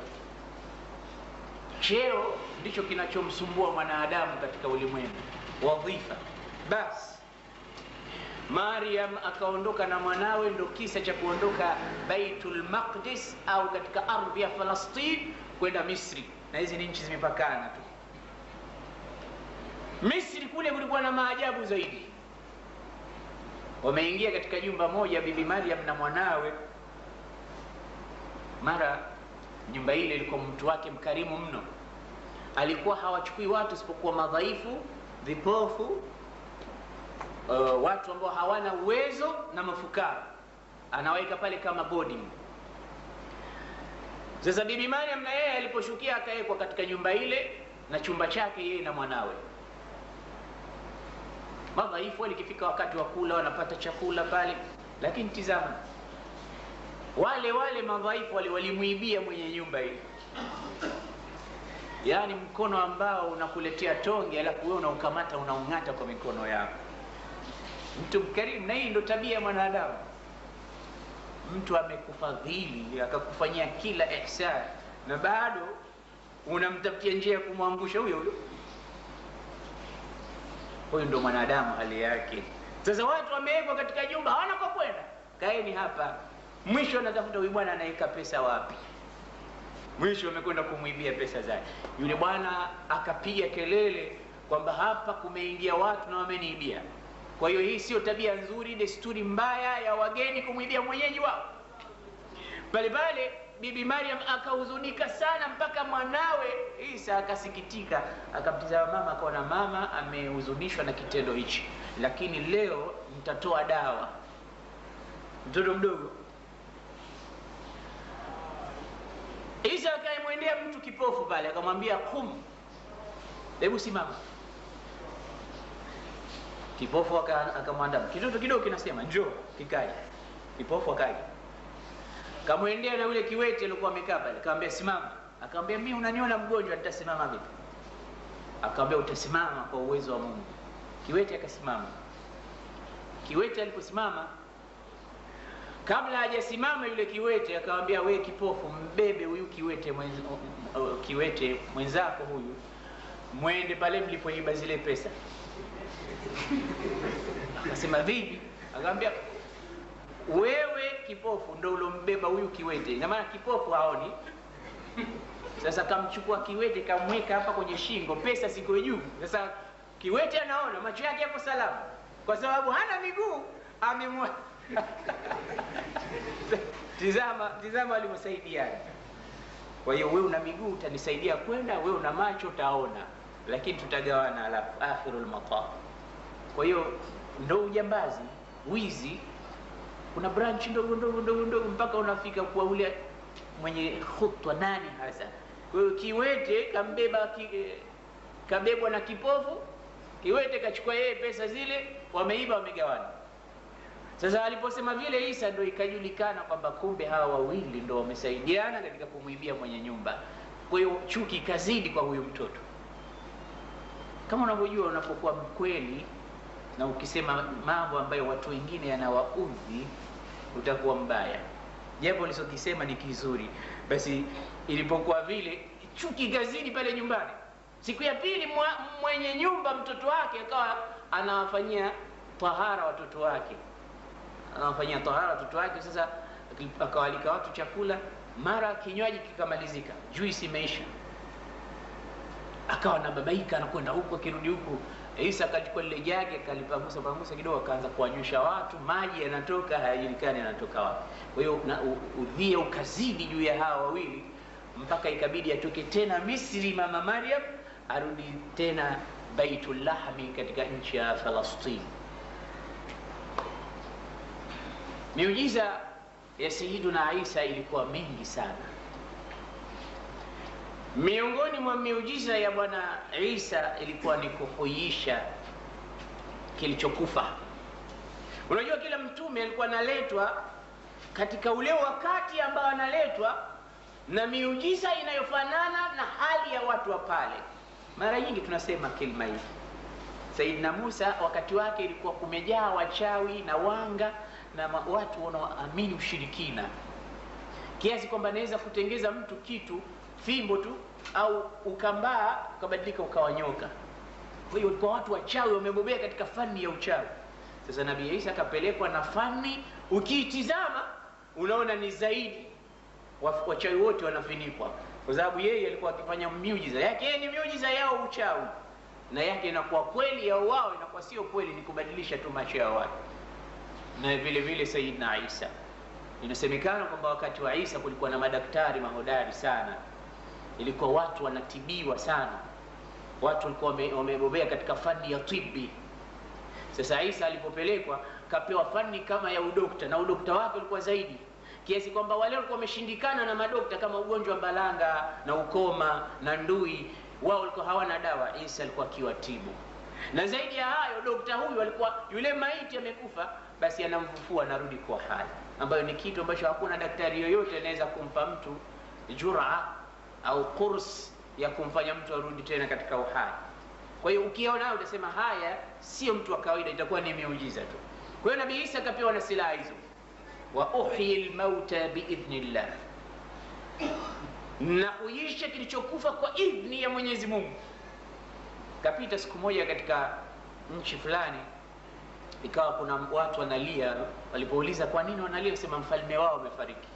Cheo ndicho kinachomsumbua mwanadamu katika ulimwengu, wadhifa. Basi Maryam akaondoka na mwanawe, ndo kisa cha kuondoka Baitul Maqdis au katika ardhi ya Falastini kwenda Misri, na hizi ni nchi zimepakana tu. Misri kule kulikuwa na maajabu zaidi. Wameingia katika jumba moja, Bibi Maryam na mwanawe. Mara nyumba ile ilikuwa mtu wake mkarimu mno, alikuwa hawachukui watu isipokuwa madhaifu, vipofu, uh, watu ambao hawana uwezo na mafukara, anaweka pale kama boarding. Sasa Bibi Maryam na yeye aliposhukia akawekwa katika nyumba ile na chumba chake yeye na mwanawe madhaifu. Walikifika wakati wa kula wanapata chakula pale, lakini tizama, wale wale madhaifu wale walimwibia mwenye nyumba ile yaani mkono ambao unakuletea tonge alafu wewe unaukamata unaung'ata kwa mikono yako mtu mkarimu na hii ndo tabia ya mwanadamu mtu amekufadhili akakufanyia kila ihsan na bado unamtafutia njia ya kumwangusha huyo huyo huyu ndo mwanadamu hali yake sasa watu wamewekwa katika nyumba hawana kwa kwenda kaeni hapa mwisho anatafuta huyu bwana anaweka pesa wapi mwisho amekwenda kumwibia pesa zake yule bwana akapiga kelele kwamba hapa kumeingia watu na wameniibia kwa hiyo hii sio tabia nzuri desturi mbaya ya wageni kumwibia mwenyeji wao pale pale bibi mariam akahuzunika sana mpaka mwanawe isa akasikitika akamtizama mama akaona mama amehuzunishwa na kitendo hichi lakini leo mtatoa dawa mtoto mdogo isa akaemwendea mtu kipofu pale akamwambia kum hebu simama kipofu akamwandama kitoto kidogo kinasema njoo kikaja kipofu akaja kamwendea na yule kiwete alikuwa amekaa pale akamwambia simama akamwambia mimi unaniona mgonjwa nitasimama vipi akamwambia utasimama kwa uwezo wa mungu kiwete akasimama kiwete aliposimama kabla hajasimama yule kiwete akamwambia we kipofu mbebe huyu kiwete mwenz, kiwete mwenzako huyu mwende pale mlipoiba zile pesa akasema vipi akamwambia wewe kipofu ndo ulombeba huyu kiwete ina maana kipofu haoni sasa kamchukua kiwete kamweka hapa kwenye shingo pesa siko juu sasa kiwete anaona macho yake yako salama kwa sababu hana miguu amemwa tizama tizama alivyosaidiana kwa hiyo wewe una miguu utanisaidia kwenda wewe una macho utaona lakini tutagawana alafu akhirul maqam kwa hiyo ndo ujambazi wizi kuna branch ndogo ndogo ndogo ndogo mpaka unafika kwa ule mwenye khutwa nani hasa kwa hiyo kiwete kambeba ki, kabebwa na kipofu kiwete kachukua yeye pesa zile wameiba wamegawana sasa aliposema vile isa ndo ikajulikana kwamba kumbe hawa wawili ndo wamesaidiana katika kumwibia mwenye nyumba kwa hiyo chuki ikazidi kwa huyu mtoto kama unavyojua unapokuwa mkweli na ukisema mambo ambayo watu wengine yanawaudhi utakuwa mbaya jambo ulichokisema ni kizuri basi ilipokuwa vile chuki ikazidi pale nyumbani siku ya pili mwa, mwenye nyumba mtoto wake akawa anawafanyia tahara watoto wake anawafanyia tahara watoto wake sasa akawalika watu chakula mara kinywaji kikamalizika juisi imeisha akawa nababaika anakwenda huku akirudi huku isa akachukua lile jage akalipangusa pangusa kidogo akaanza kuwanywisha watu maji yanatoka hayajulikani yanatoka wapi kwa hiyo udhia ukazidi juu ya hawa wawili mpaka ikabidi atoke tena misri mama maryam arudi tena baitullahmi katika nchi ya falastini miujiza ya sayiduna isa ilikuwa mingi sana miongoni mwa miujiza ya bwana isa ilikuwa ni kuhuisha kilichokufa unajua kila mtume alikuwa analetwa katika ule wakati ambao analetwa na miujiza inayofanana na hali ya watu wa pale mara nyingi tunasema kilma hii saidina musa wakati wake ilikuwa kumejaa wachawi na wanga na watu wanaoamini ushirikina kiasi kwamba anaweza kutengeza mtu kitu fimbo tu au ukambaa ukabadilika ukawa nyoka kwa hiyo walikuwa watu wachawi wamebobea katika fani ya uchawi sasa nabii isa akapelekwa na fani ukiitizama unaona ni zaidi wachawi wote wanafinikwa kwa sababu yeye alikuwa akifanya miujiza yake yeye ni miujiza yao uchawi na yake inakuwa kweli ya wao inakuwa sio kweli ni kubadilisha tu macho ya watu na vile vile sayidna isa inasemekana kwamba wakati wa isa kulikuwa na madaktari mahodari sana ilikuwa watu wanatibiwa sana watu walikuwa wamebobea katika fani ya tibi sasa isa alipopelekwa kapewa fani kama ya udokta na udokta wake ulikuwa zaidi kiasi kwamba wale walikuwa wameshindikana na madokta kama ugonjwa wa balanga na ukoma na ndui wao walikuwa hawana dawa isa alikuwa akiwatibu na zaidi ya hayo dokta huyu alikuwa yule maiti amekufa basi anamfufua anarudi kuwa hai, ambayo ni kitu ambacho hakuna daktari yoyote anaweza kumpa mtu jura au kurs ya kumfanya mtu arudi tena katika uhai. Kwa hiyo ukiona utasema haya sio mtu wa kawaida, itakuwa ni miujiza tu. Kwa hiyo Nabii Isa akapewa na silaha hizo, wa uhyi lmauta biidhnillah, na kuisha kilichokufa kwa idhni ya Mwenyezi Mungu. Kapita siku moja katika nchi fulani, ikawa kuna watu wanalia. Walipouliza kwa nini wanalia, sema mfalme wao amefariki.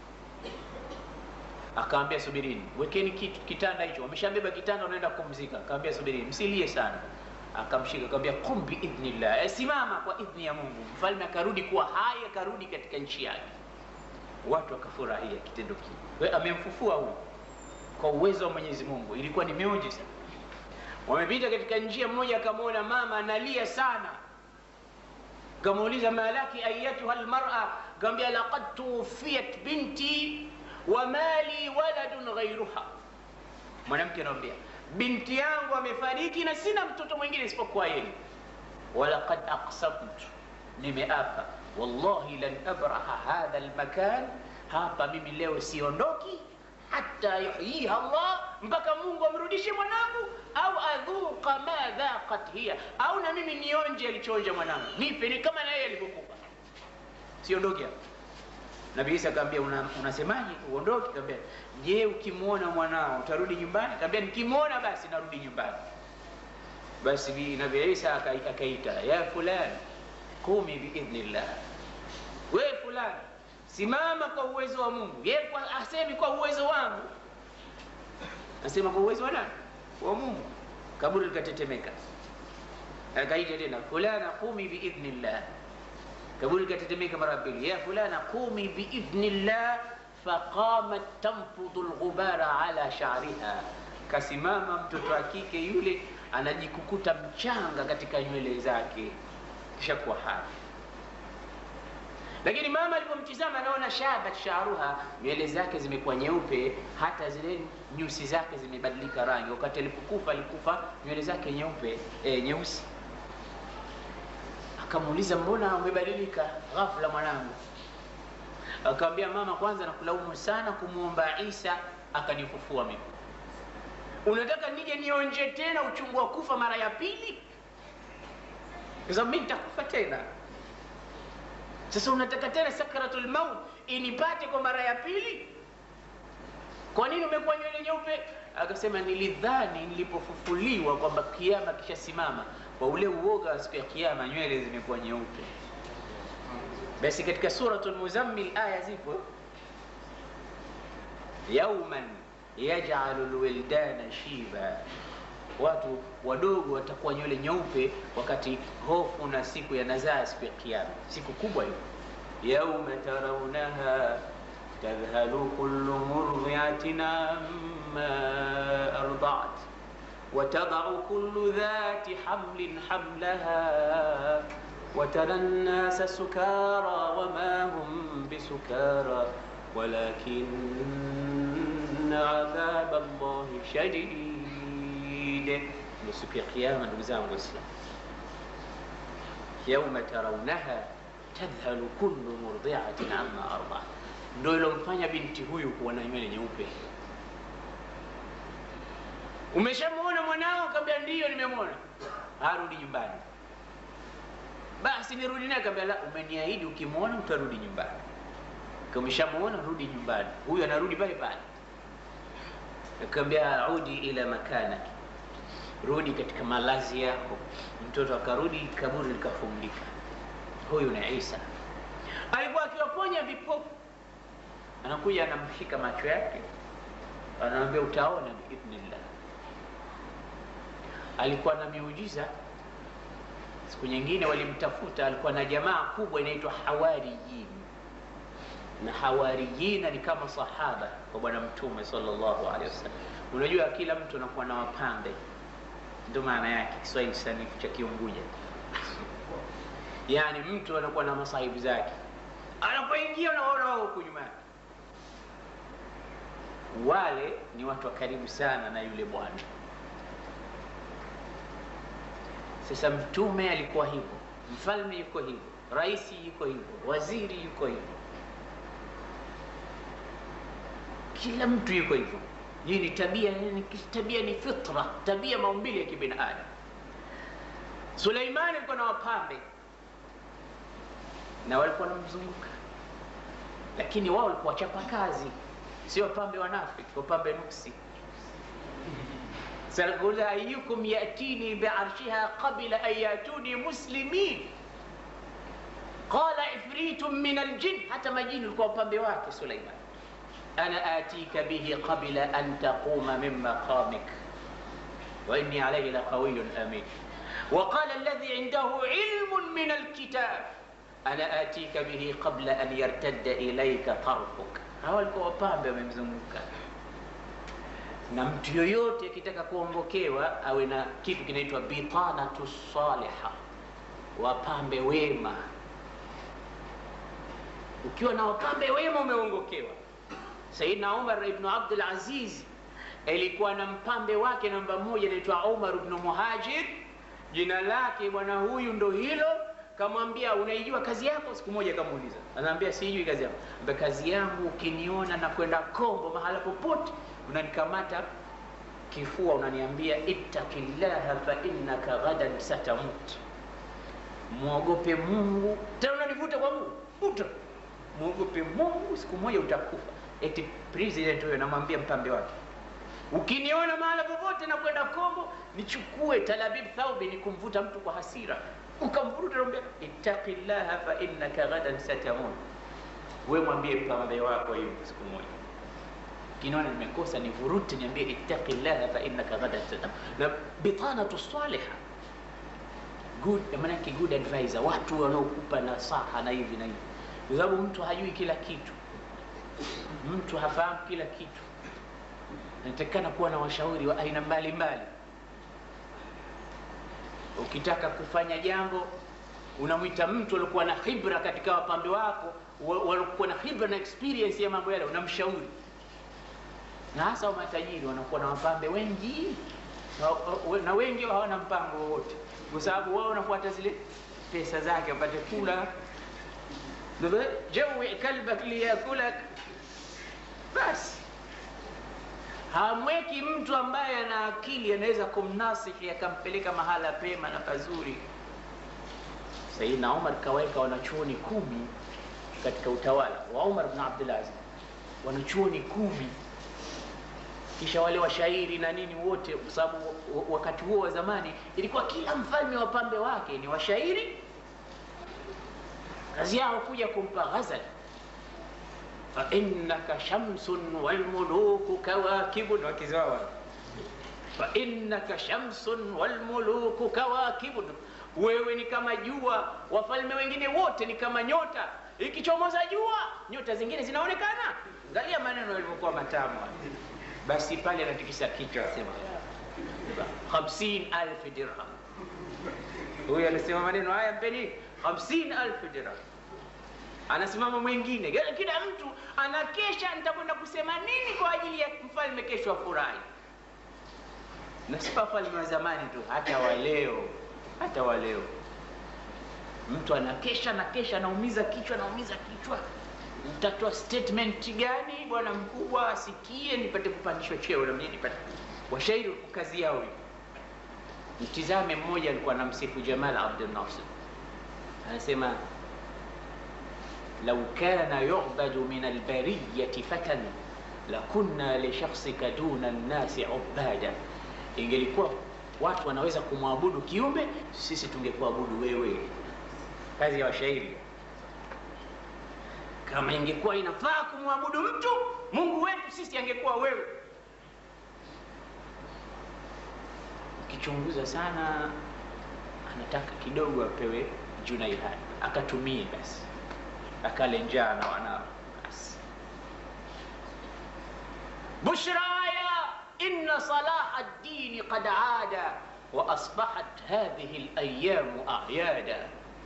Akaambia subirini, wekeni kitu kitanda hicho. Wameshabeba kitanda, wanaenda kupumzika. Akaambia subirini, msilie sana. Akamshika akamwambia, qum biidhnillah, simama kwa idhni ya Mungu. Mfalme akarudi kuwa hai, akarudi katika nchi yake. Watu wakafurahia kitendo kile, amemfufua huyu kwa uwezo wa Mwenyezi Mungu. Ilikuwa ni miujiza. Wamepita katika njia, mmoja akamwona mama analia sana, kamuuliza malaki ayatuha almar'a, akamwambia laqad tuwfiyat binti wa mali waladun ghairuha. Mwanamke anamwambia binti yangu amefariki na sina mtoto mwingine isipokuwa yeye. walaqad aqsamtu, nimeapa wallahi lan abraha hadha almakan, hapa mimi leo siondoki hata yuhyiha Allah, mpaka Mungu amrudishe mwanangu, au adhuqa ma dhaqat hiya, au na mimi nionje alichoonja mwanangu, nipe ni kama na yeye alivyokufa, siondoki hapa. Nabii Isa akamwambia una, unasemaje uondoke? Akamwambia je, ukimwona mwanao utarudi nyumbani? Akamwambia nikimwona basi narudi nyumbani. Basi bi Nabii Isa akaita ya fulani qumi biidhnillah, we fulani simama kwa uwezo wa Mungu. Yeye kwa asemi kwa uwezo wangu, asema kwa uwezo wa nani? Wa Mungu. Kaburi likatetemeka. Akaita tena fulana qumi biidhnillah kaburi likatetemeka mara pili, ya fulana qumi biidhnillah, faqamat tanfudhu lghubara ala sha'riha, kasimama mtoto wa kike yule anajikukuta mchanga katika nywele zake, kisha kuwa hai. Lakini mama alipomtizama anaona shabat sha'ruha, nywele zake zimekuwa nyeupe, hata zile nyusi zake zimebadilika rangi. Wakati alipokufa alikufa nywele zake nyeupe, e, nyeusi Akamuuliza, mbona umebadilika ghafla mwanangu? Akamwambia, mama, kwanza nakulaumu sana kumwomba Isa akanifufua mimi. Unataka nije nionje tena uchungu wa kufa mara ya pili? Kwa sababu mimi nitakufa tena. Sasa unataka tena sakratul maut inipate kwa mara ya pili? Kwa nini umekuwa nywele nyeupe? Akasema, nilidhani nilipofufuliwa kwamba kiama kishasimama kwa ule uoga wa siku ya kiyama nywele zimekuwa nyeupe. Basi katika suratul Muzammil aya zipo, yauman yaj'alu lwildana shiba, watu wadogo watakuwa nywele nyeupe wakati hofu na siku ya nazaa, siku ya kiyama, siku kubwa hiyo. yauma tarawnaha tadhhalu kullu murdi'atin amma arda'at وتضع كل ذات حمل حملها وترى الناس سكارى وما هم بسكارى ولكن عذاب الله شديد siku ya kiyama ndugu zangu Waislamu, yauma tarawnaha tadhhalu kullu murdi'atin amma arda'at, ndio ilomfanya binti huyu kuwa na nywele nyeupe. Umeshamwona mwanao? Akamwambia ndiyo, nimemwona. Arudi nyumbani. Basi nirudi naye? Akamwambia la, umeniahidi ukimwona utarudi nyumbani. Umeshamwona, rudi nyumbani. Huyu anarudi pale pale. Akamwambia udi ila makanaki, rudi katika malazi yako. Mtoto akarudi, kaburi likafungika. Huyu ni Isa, alikuwa akiwaponya vipofu. Anakuja anamshika macho yake, anamwambia utaona biidhnillah alikuwa na miujiza. Siku nyingine walimtafuta, alikuwa na jamaa kubwa inaitwa Hawariyin, na Hawariyina ni kama sahaba kwa Bwana Mtume sallallahu alaihi wasallam. Unajua, kila mtu anakuwa na wapambe, ndio maana yake Kiswahili sanifu cha Kiunguja. Yaani mtu anakuwa na masahibu zake, anapoingia unaona wao huku nyuma yake. Wale ni watu wa karibu sana na yule bwana Sasa mtume alikuwa hivyo, mfalme yuko hivyo, rais yuko hivyo, waziri yuko hivyo, kila mtu yuko hivyo. Hii ni tabia, ni tabia, ni fitra, tabia maumbile ya kibinadamu. Suleimani alikuwa na wapambe na walikuwa wanamzunguka, lakini wao walikuwa wachapa kazi, sio wapambe wanafiki, wapambe nuksi. Sanakuuliza, ayukum yatini biarshiha qabla an yatuni muslimin qala ifritu min aljin, hata majini walikuwa wapambe wake Suleiman. Ana atika bihi qabla an taquma min maqamik wa inni alayhi laqawiyyun amin وقال الذي عنده علم من الكتاب أنا آتيك به قبل أن يرتد إليك طرفك hawa walikuwa wapambe wamemzunguka na mtu yoyote akitaka kuongokewa awe na kitu kinaitwa bitanatu saliha wapambe wema ukiwa na wapambe wema umeongokewa sayidna umar ibnu abdul aziz alikuwa na mpambe wake namba moja anaitwa umar ibnu muhajir jina lake bwana huyu ndo hilo kamwambia unaijua kazi yako siku moja kamuuliza anaambia sijui kazi yako Mbe kazi yangu ukiniona na kwenda kombo mahala popote unanikamata kifua unaniambia ittaqillaha fa innaka ghadan satamut mwogope mungu tena unanivuta kwa mungu vuta mwogope mungu siku moja utakufa eti president huyo namwambia mpambe wake ukiniona mahala popote na kwenda kombo nichukue talabib thaubi ni kumvuta mtu kwa hasira ukamvuruta naambia ittaqillaha fa innaka ghadan satamun we mwambie mpambe wako hivyo siku moja kiniona nimekosa nivurute niambie ittaqillaha fa innaka ghadan satamun na bitanatu saliha good maanake good advisor watu wanaokupa nasaha na hivi na hivi kwa sababu mtu hajui kila kitu mtu hafahamu kila kitu natakikana kuwa na washauri wa aina mbalimbali ukitaka kufanya jambo unamwita mtu aliokuwa na khibra katika wapambe wako waliokuwa na khibra na experience ya mambo yale unamshauri na hasa wa matajiri wanakuwa na wapambe wengi na, na wengi hawana mpango wowote kwa sababu wao wanafuata zile pesa zake wapate kula jawi kalbak liyakulak basi hamweki mtu ambaye ana akili anaweza kumnasihi akampeleka mahala pema na pazuri sayidna umar kaweka wanachuoni kumi katika utawala wa umar bn abdulaziz wanachuoni kumi kisha wale washairi na nini wote kwa sababu wakati huo wa zamani ilikuwa kila mfalme wa pambe wake ni washairi kazi yao kuja kumpa ghazal فإنك شمس والملوك كواكب وكزاوا فإنك شمس والملوك كواكب wewe ni kama jua wafalme wengine wote ni kama nyota ikichomoza jua nyota zingine zinaonekana angalia maneno yalivyokuwa matamu basi pale anatikisa kichwa asema hamsin alfu dirham huyu alisema maneno haya mpeni hamsin alfu dirham anasimama mwingine kila mtu anakesha nitakwenda kusema nini kwa ajili ya mfalme kesho afurahi na si wafalme wa zamani tu hata waleo hata waleo mtu anakesha na kesha anaumiza kichwa anaumiza kichwa mtatoa statement gani bwana mkubwa asikie nipate kupandishwa cheo na mimi nipate washairi kazi yao hiyo mtizame mmoja alikuwa anamsifu jamal abdul nasir anasema لو كان يعبد من البرية فتى لكنا لشخصك دون الناس عبادا ingelikuwa watu wanaweza kumwabudu kiumbe sisi tungekuabudu wewe kazi ya washairi kama ingekuwa inafaa kumwabudu mtu mungu wetu sisi angekuwa wewe ukichunguza sana anataka kidogo apewe junaihani akatumie basi akale njaa na wanao basi bushraya inna salaha ddini qad ada wa asbahat hadhihi layamu ayada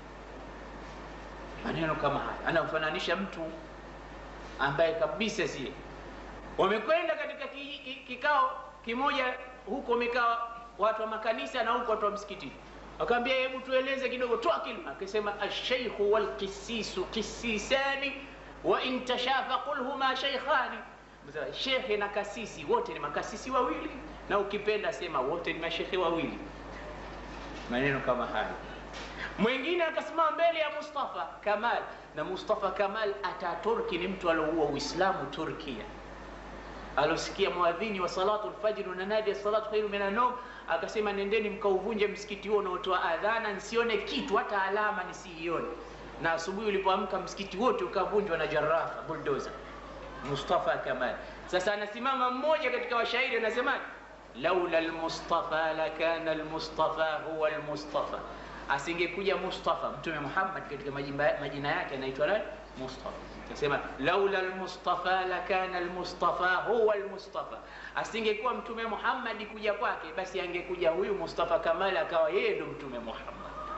maneno kama haya anamfananisha mtu ambaye kabisa sie wamekwenda katika ki, ki, kikao kimoja huko wamekaa watu wa makanisa na huko watu wa msikitini Akamwambia, hebu tueleze kidogo, toa kilma. Akasema, alshaykhu walqisisu qisisani wa in tashafa qul huma shaykhani, shekhe na kasisi wote ni makasisi wawili, na ukipenda sema wote ni mashekhe wawili. Maneno kama hayo. Mwingine akasimama mbele ya Mustafa Kamal, na Mustafa Kamal Ataturki ni mtu alioua Uislamu Turkia alosikia mwadhini wa salatu lfajri unanadi salatu khairu min anom, akasema nendeni mkauvunje msikiti huo unaotoa adhana, nsione kitu hata alama nisiione. Na asubuhi ulipoamka msikiti wote ukavunjwa na jarafa buldoza. Mustafa Kamal. Sasa anasimama mmoja katika washairi anasema, laula lmustafa lakana lmustafa huwa lmustafa, asingekuja Mustafa Mtume Muhammad katika majina yake anaitwa nani? Mustafa. Nasema laula almustafa lakana almustafa huwa almustafa, asingekuwa Mtume Muhammad kuja kwake, basi angekuja huyu Mustafa Kamal akawa yeye ndo Mtume Muhammad.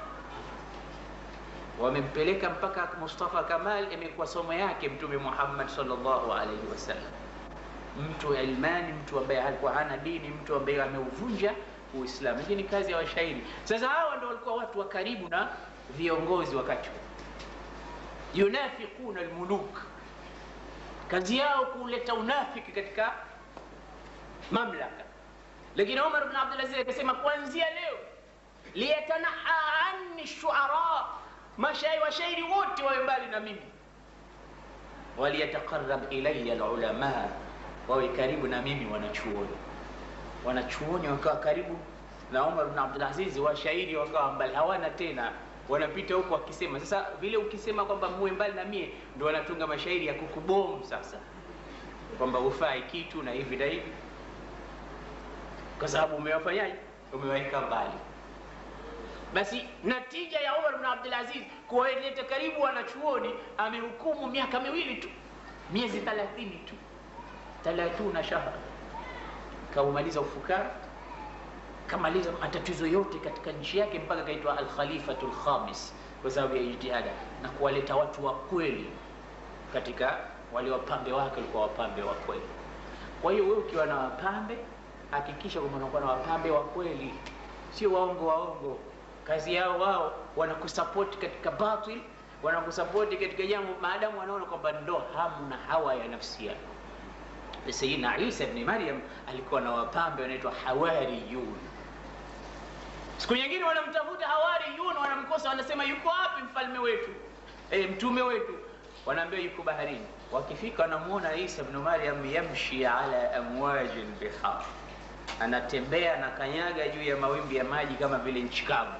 Wamempeleka mpaka Mustafa Kamal, imekuwa somo yake Mtume Muhammad sallallahu alaihi wasallam, mtu ilmani, mtu ambaye alikuwa hana dini, mtu ambaye ameuvunja Uislamu. Hii ni kazi ya washairi. Sasa hawa ndo walikuwa watu wa karibu na viongozi wakati huo yunafiquna almuluk, kazi yao kuleta unafiki katika mamlaka. Lakini Umar bin Abdul Aziz akasema kuanzia leo, liyatanaha anni shuara, mashairi washairi wote wawe mbali na mimi, waliyataqarrab ilayya alulama, wawe karibu na mimi wanachuoni. Wanachuoni wakawa karibu na Umar bin Abdul Aziz, washairi wakawa mbali, hawana tena wanapita huko wakisema. Sasa vile ukisema kwamba muwe mbali na mie, ndo wanatunga mashairi ya kukubomu sasa, kwamba ufai kitu na hivi na hivi, kwa sababu umewafanyaje? Umewaweka mbali. Basi natija ya Umar bin Abdul Aziz kuwaleta karibu wanachuoni, amehukumu miaka miwili tu, miezi 30 tu, 30 shahra, kaumaliza ufukara kamaliza matatizo yote katika nchi yake mpaka kaitwa Alkhalifatu Lkhamis kwa sababu ya ijtihada na kuwaleta watu wa kweli katika wale wapambe wake, walikuwa wapambe wa kweli. Kwa hiyo wewe ukiwa na wapambe, hakikisha kwamba unakuwa na wapambe wa kweli, sio waongo waongo. Kazi yao wao wanakusapoti katika batil, wanakusapoti katika jambo maadamu wanaona kwamba ndo hamu na hawa ya nafsi yao. Sayyidina Isa ibn Maryam alikuwa na wapambe wanaitwa hawariyun. Siku nyingine wanamtafuta hawariyun, wanamkosa, wanasema yuko wapi mfalme wetu, e, mtume wetu? Wanaambia yuko baharini. Wakifika wanamuona Isa ibn Maryam yamshi ala amwaji lbihar, anatembea na kanyaga juu ya mawimbi ya maji kama vile nchi kavu.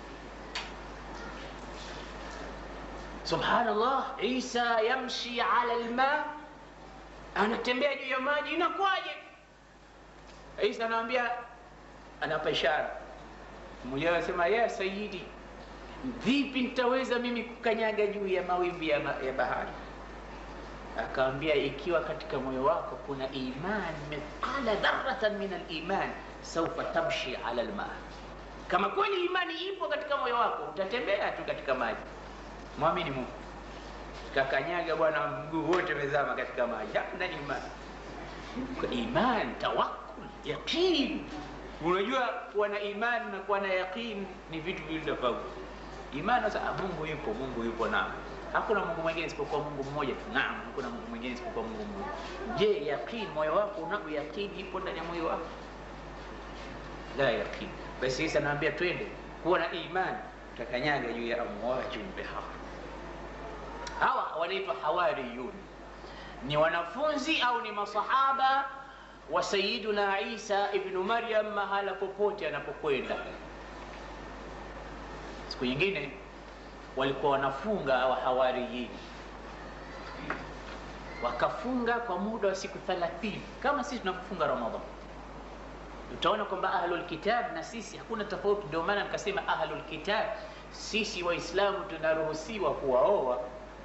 Subhanallah, Isa yamshi ala lma anatembea juu ya maji, inakuwaje? Isa anamwambia, anapa ishara. Mmoja anasema ya sayidi, vipi nitaweza mimi kukanyaga juu ya mawimbi ya, ma ya bahari? Akamwambia, ikiwa katika moyo wako kuna iman mithqala dharratan min aliman saufa tamshi ala alma, kama kweli imani ipo katika moyo wako utatembea tu katika maji. Mwamini Mungu kakanyaga bwana, mguu wote umezama katika maji. Hamna imani, iman, tawakkul, yaqin. Unajua, kuwa na imani na kuwa na yaqin ni vitu viwili tofauti. Imani sasa, Mungu yupo, Mungu yupo, naam, hakuna Mungu mwingine isipokuwa Mungu mmoja tu, naam, hakuna Mungu mwingine isipokuwa Mungu mmoja. Je, yaqin, moyo wako unao yaqin, ipo ndani ya moyo wako? La yaqin. Basi sasa naambia twende kuwa na imani, utakanyaga juu ya amwajin bihar Hawa wanaitwa hawariyun, ni wanafunzi au ni masahaba wa Sayyiduna Isa ibnu Maryam, mahala popote anapokwenda. Siku nyingine walikuwa wanafunga wa hawariyin, wakafunga kwa muda wa siku 30 kama sisi tunapofunga Ramadhani. Utaona kwamba ahlul kitab na sisi hakuna tofauti. Ndio maana nikasema ahlul kitab, sisi Waislamu tunaruhusiwa kuwaoa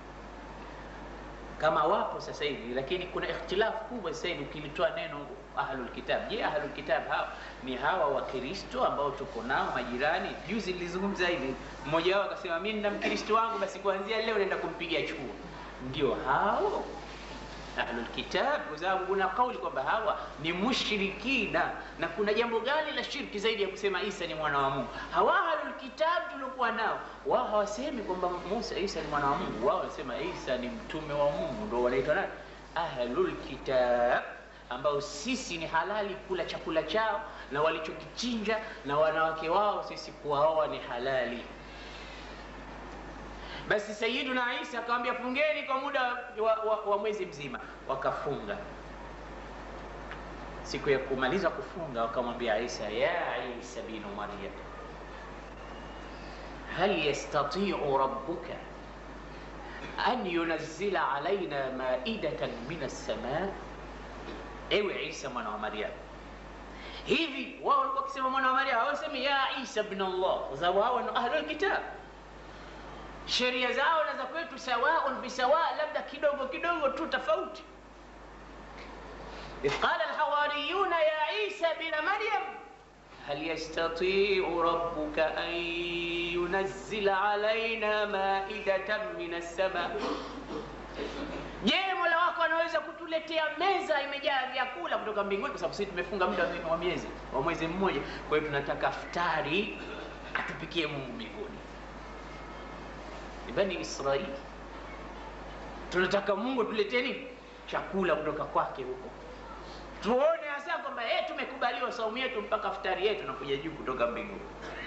kama wapo sasa hivi, lakini kuna ikhtilafu kubwa sasa hivi ukilitoa neno ahlul kitab. Je, ahlul kitab hawa ni hawa Wakristo ambao tuko nao majirani? Juzi nilizungumza hivi, mmoja wao akasema mimi nina mkristo wangu, basi kuanzia leo naenda kumpiga chuo. Ndio hao? ahlul kitab, kwa sababu kuna kauli kwamba hawa ni mushrikina, na kuna jambo gani la shirki zaidi ya kusema Isa ni mwana wa Mungu? Hawa ahlul kitab tuliokuwa nao, wao hawasemi kwamba Musa Isa ni mwana wa Mungu, wao wanasema Isa ni mtume wa Mungu, ndio wanaitwa nani? Ahlul kitab ambao sisi ni halali kula chakula chao na walichokichinja na wanawake wao sisi kuwaoa ni halali. Basi Sayyiduna Isa akamwambia fungeni kwa muda wa, wa, wa mwezi mzima, wakafunga. Siku ya kumaliza kufunga wakamwambia Isa, ya Isa bin Maryam, hal yastati'u rabbuka an yunazzila alaina maidatan min as-samaa Ewe Isa mwana wa Maryam, hivi wao walikuwa wakisema mwana wa Maryam, hawasemi ya Isa ibn Allah, kwa sababu hao ni ahlul kitab. Sheria zao na za kwetu sawaun bisawa, labda kidogo kidogo tu tofauti. إذ قال الحواريون يا عيسى بن مريم هل يستطيع ربك أن ينزل علينا مائدة من السماء Je, Mola wako anaweza kutuletea meza imejaa vyakula kutoka mbinguni? Kwa sababu sisi tumefunga muda wa miezi wa mwezi mmoja, kwa hiyo tunataka iftari atupikie Mungu mbinguni. Ni Bani Israili, tunataka Mungu tuletee nini? Chakula kutoka kwake huko, tuone hasa kwamba eh, tumekubaliwa saumu yetu mpaka iftari yetu nakuja juu kutoka mbinguni.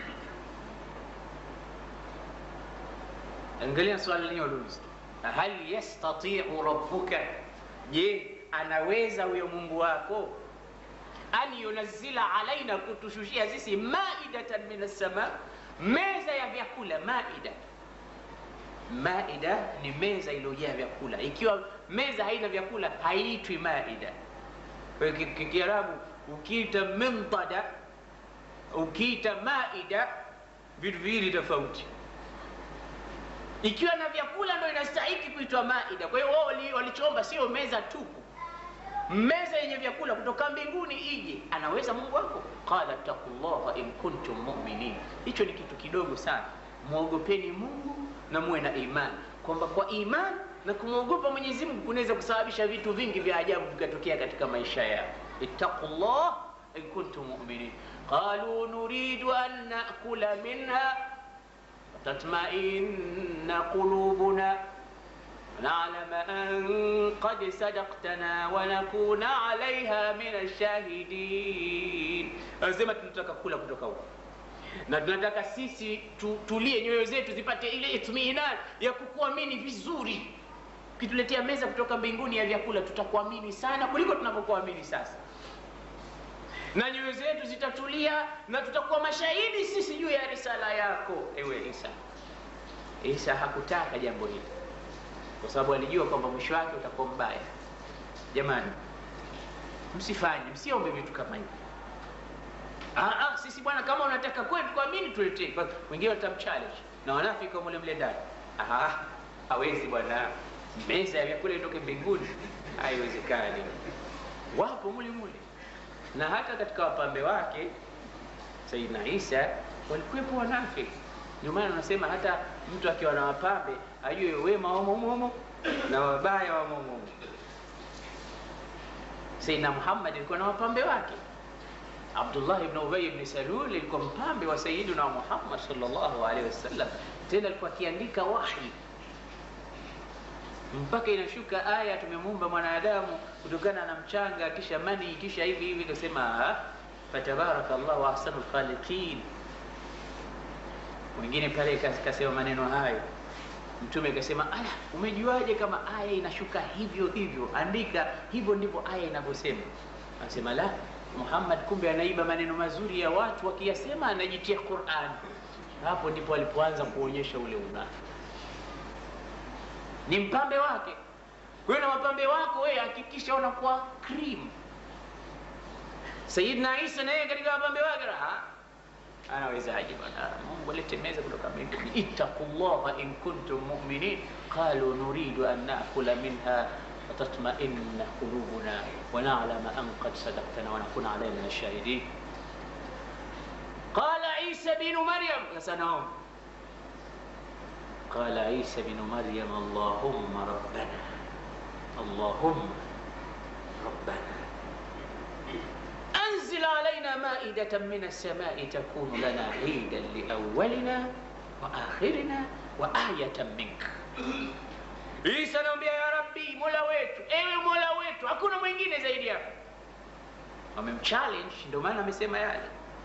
Angalia swali lenyewe uliuliza hal yastati'u rabbuka, je, anaweza huyo Mungu wako an yunazzila alaina, kutushushia sisi maidatan min as-sama, meza ya vyakula. Maida, maida ni meza iliyojaa vyakula. Ikiwa meza haina vyakula haiitwi maida. Kwa hiyo Kiarabu ukiita mintada, ukiita maida, vitu viwili tofauti ikiwa na vyakula ndo inastahiki kuitwa maida. Kwa hiyo wao walichoomba sio meza tupu, meza yenye vyakula kutoka mbinguni ije. Anaweza Mungu wako? qala taqullaha in kuntum mu'minin. Hicho ni kitu kidogo sana. Mwogopeni Mungu na muwe na imani, kwamba kwa imani na kumwogopa Mwenyezi Mungu kunaweza kusababisha vitu vingi vya ajabu vikatokea katika maisha yao. ittaqullah in kuntum mu'minin. qalu nuridu an nakula minha تطمئن قلوبنا ونعلم أن قد صدقتنا ونكون عليها من الشاهدين anasema tunataka kula kutoka huko na tunataka sisi tu, tulie nyoyo zetu zipate ile itmiinan ya kukuamini vizuri ukituletea meza kutoka mbinguni ya vyakula tutakuamini sana kuliko tunavyokuamini sasa na nyoyo zetu zitatulia na tutakuwa mashahidi sisi juu ya risala yako ewe Isa. Isa hakutaka jambo hili kwa sababu alijua kwamba mwisho wake utakuwa mbaya. Jamani, msifanye, msiombe vitu kama hivi. Ah, ah, sisi bwana, kama unataka kwetu kuamini tuletee. Wengine watamchallenge na wanafika mule mle ndani. Ah, hawezi bwana, meza ya vyakula itoke mbinguni, haiwezekani. Wapo mule mule na hata katika wapambe wake Sayyidina Isa walikuwepo wanafiki. Ndio maana unasema hata mtu akiwa na wapambe ajue wema wamo humo na wabaya wamo humo. Sayyidina Muhammad alikuwa na wapambe wake. Abdullah ibn Ubay ibn Salul alikuwa mpambe wa Sayyidina Muhammad sallallahu alaihi wasallam, tena alikuwa akiandika wahi mpaka inashuka aya tumemuumba mwanadamu kutokana na mchanga kisha mani kisha hivi hivi, kasema fatabaraka Allahu ahsanul khaliqin. Mwingine pale kasema maneno hayo, Mtume akasema, ala, umejuaje kama aya inashuka hivyo hivyo? Andika hivyo ndivyo aya inavyosema. Anasema la, Muhammad kumbe anaiba maneno mazuri ya watu, wakiyasema anajitia Qur'an. Hapo ndipo alipoanza kuonyesha ule unafiki ni mpambe wake. Kwa hiyo na wapambe wako wewe hakikisha unakuwa cream. Sayyidina Isa naye katika wapambe wake raha anawezaje bwana? Mungu alete meza kutoka mbinguni. Ittaqullaha in kuntum mu'minin qalu nuridu an na'kula minha watatma'inna qulubuna wa na'lama an qad sadaqtana wa nakuna alayna min ash-shahidin. Qala Isa bin Maryam, sasa naomba قال عيسى بن مريم اللهم ربنا اللهم maidatan min alsamai takunu lana idan liawalina wa akhirina wa ayatan minka Isa anaambia ya Rabbi, mola wetu, ewe mola wetu, hakuna mwingine zaidi yako. Wamemchallenge, ndio maana amesema yale,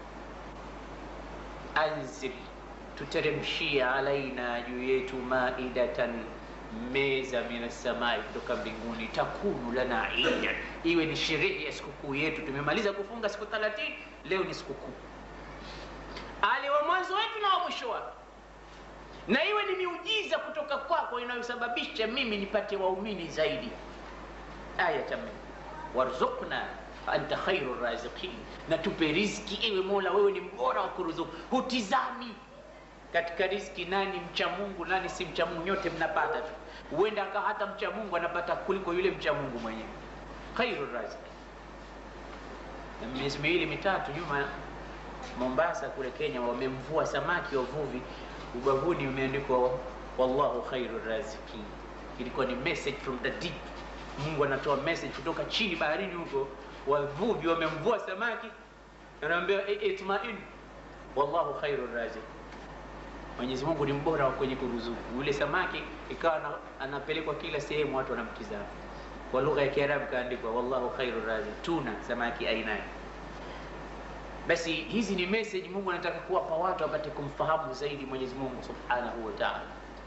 anzil, tuteremshia alaina, juu yetu, maidatan, meza minasamai, kutoka mbinguni, takunu lana ida, iwe ni sherehe ya sikukuu yetu. Tumemaliza kufunga siku 30 leo ni sikukuu, ali wa mwanzo wetu na wa mwisho wake na iwe ni miujiza kutoka kwako inayosababisha mimi nipate waumini zaidi. Aya tamam, warzuqna anta khairu raziqin, na tupe riziki ewe Mola, wewe ni mbora wa kuruzuku. Hutizami katika riziki nani mcha Mungu nani si mcha Mungu, nyote mnapata tu. Huenda aka hata mcha Mungu anapata kuliko yule mcha Mungu mwenyewe. Khairu raziqin. Na miezi miwili mitatu nyuma Mombasa kule Kenya wamemvua samaki wavuvi ubavuni umeandikwa wallahu khairu razikin. Ilikuwa ni message from the deep. Mungu anatoa message kutoka chini baharini huko, wavuvi wamemvua samaki, anaambia itmain, wallahu khairu razikin. Mwenyezi Mungu ni mbora wa kwenye kuruzuku. Yule samaki ikawa anapelekwa kila sehemu, watu wanamtizama. Kwa lugha ya Kiarabu kaandikwa wallahu khairu razikin, tuna samaki aina basi hizi ni message Mungu anataka kuwapa watu wapate kumfahamu zaidi Mwenyezi Mungu Subhanahu wa Ta'ala.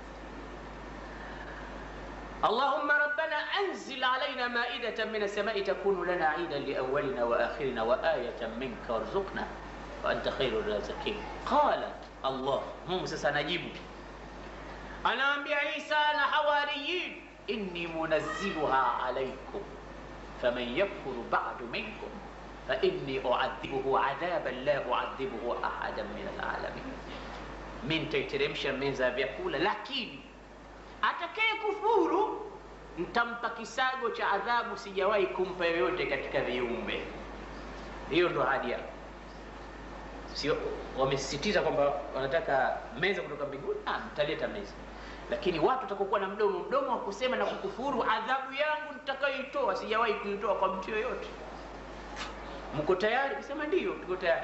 Allahumma rabbana anzil alaina maidatan min as-sama'i takunu lana 'idan li awwalina wa akhirina wa ayatan minka warzuqna wa anta khairur raziqin. Qala Allah, Mungu sasa anajibu, anaambia Isa na hawariyin, inni munazziluha alaykum faman yakfuru ba'du minkum fainni uadhibuhu adhaban la uadhibuhu ahadan min alalamin, mi nitaiteremsha meza ya vyakula, lakini atakaye kufuru ntampa kisago cha adhabu sijawahi kumpa yoyote katika viumbe. Hiyo ndo ahadi yao. Sio wamesisitiza kwamba wanataka meza kutoka mbinguni, ah, mtaleta meza, lakini watu watakokuwa na mdomo mdomo wa kusema na kukufuru, adhabu yangu nitakayoitoa sijawahi kuitoa kwa mtu yoyote. Mko tayari? Kusema ndiyo, tuko tayari.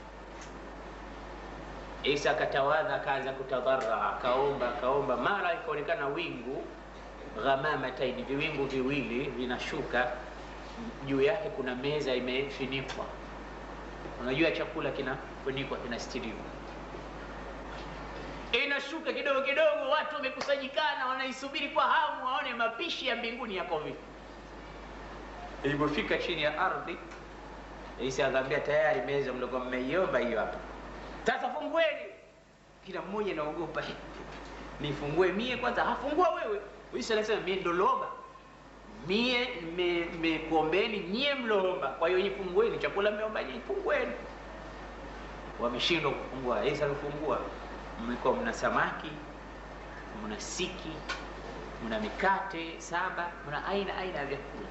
Isa akatawadha, akaanza kutadhara, akaomba, akaomba, mara ikaonekana wingu ghamamataini, viwingu viwili vinashuka juu yake, kuna meza imefunikwa. Unajua chakula kinafunikwa, kinastiriwa, inashuka kidogo kidogo, watu wamekusanyikana, wanaisubiri kwa hamu waone mapishi ya mbinguni yako vipi. Ilipofika chini ya ardhi Isa akaambia tayari meza mlikuwa mmeiomba hiyo hapa, sasa fungueni. Kila mmoja anaogopa, nifungue mie kwanza? Hafungua wewe. Isa anasema mie ndolomba, mie mmekuombeni nyie mloomba, kwa hiyo nifungueni, chakula mmeomba nyie, fungueni. Wameshindwa kufungua. Isa akafungua, mlikuwa mna samaki, mna siki, mna mikate saba, mna aina aina ya vyakula,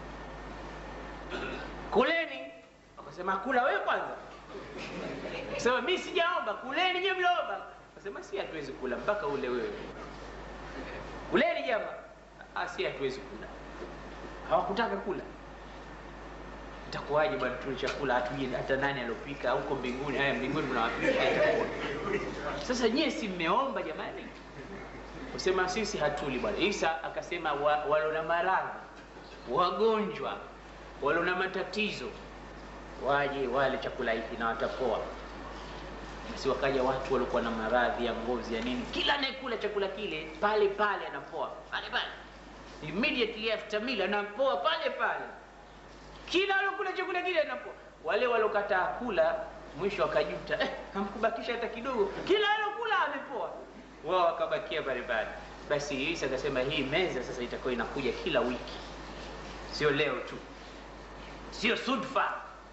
kuleni Akasema kula wewe kwanza. Sema mimi sijaomba, kuleni nyewe mloomba. Akasema si hatuwezi kula mpaka ule wewe. Kuleni jamaa. Ah, si hatuwezi kula. Hawakutaka kula. Itakuwaje bwana tule chakula hatujui hata nani alopika huko mbinguni? Haya mbinguni mnawapisha itakuwa. Sasa nyie si mmeomba jamani? Kusema sisi hatuli bwana. Isa akasema wa, walona maradhi, wagonjwa, walona matatizo waje wale chakula hiki na watapoa. Basi wakaja watu walikuwa na maradhi ya ngozi ya nini, kila anayekula chakula kile pale pale anapoa pale pale, immediately after meal anapoa pale pale, kila alokula chakula kile anapoa. Wale walokataa kula mwisho wakajuta, eh, hamkubakisha hata kidogo, kila alokula amepoa, wao wakabakia pale pale. Basi Isa akasema hii meza sasa itakuwa inakuja kila wiki, sio leo tu, sio sudfa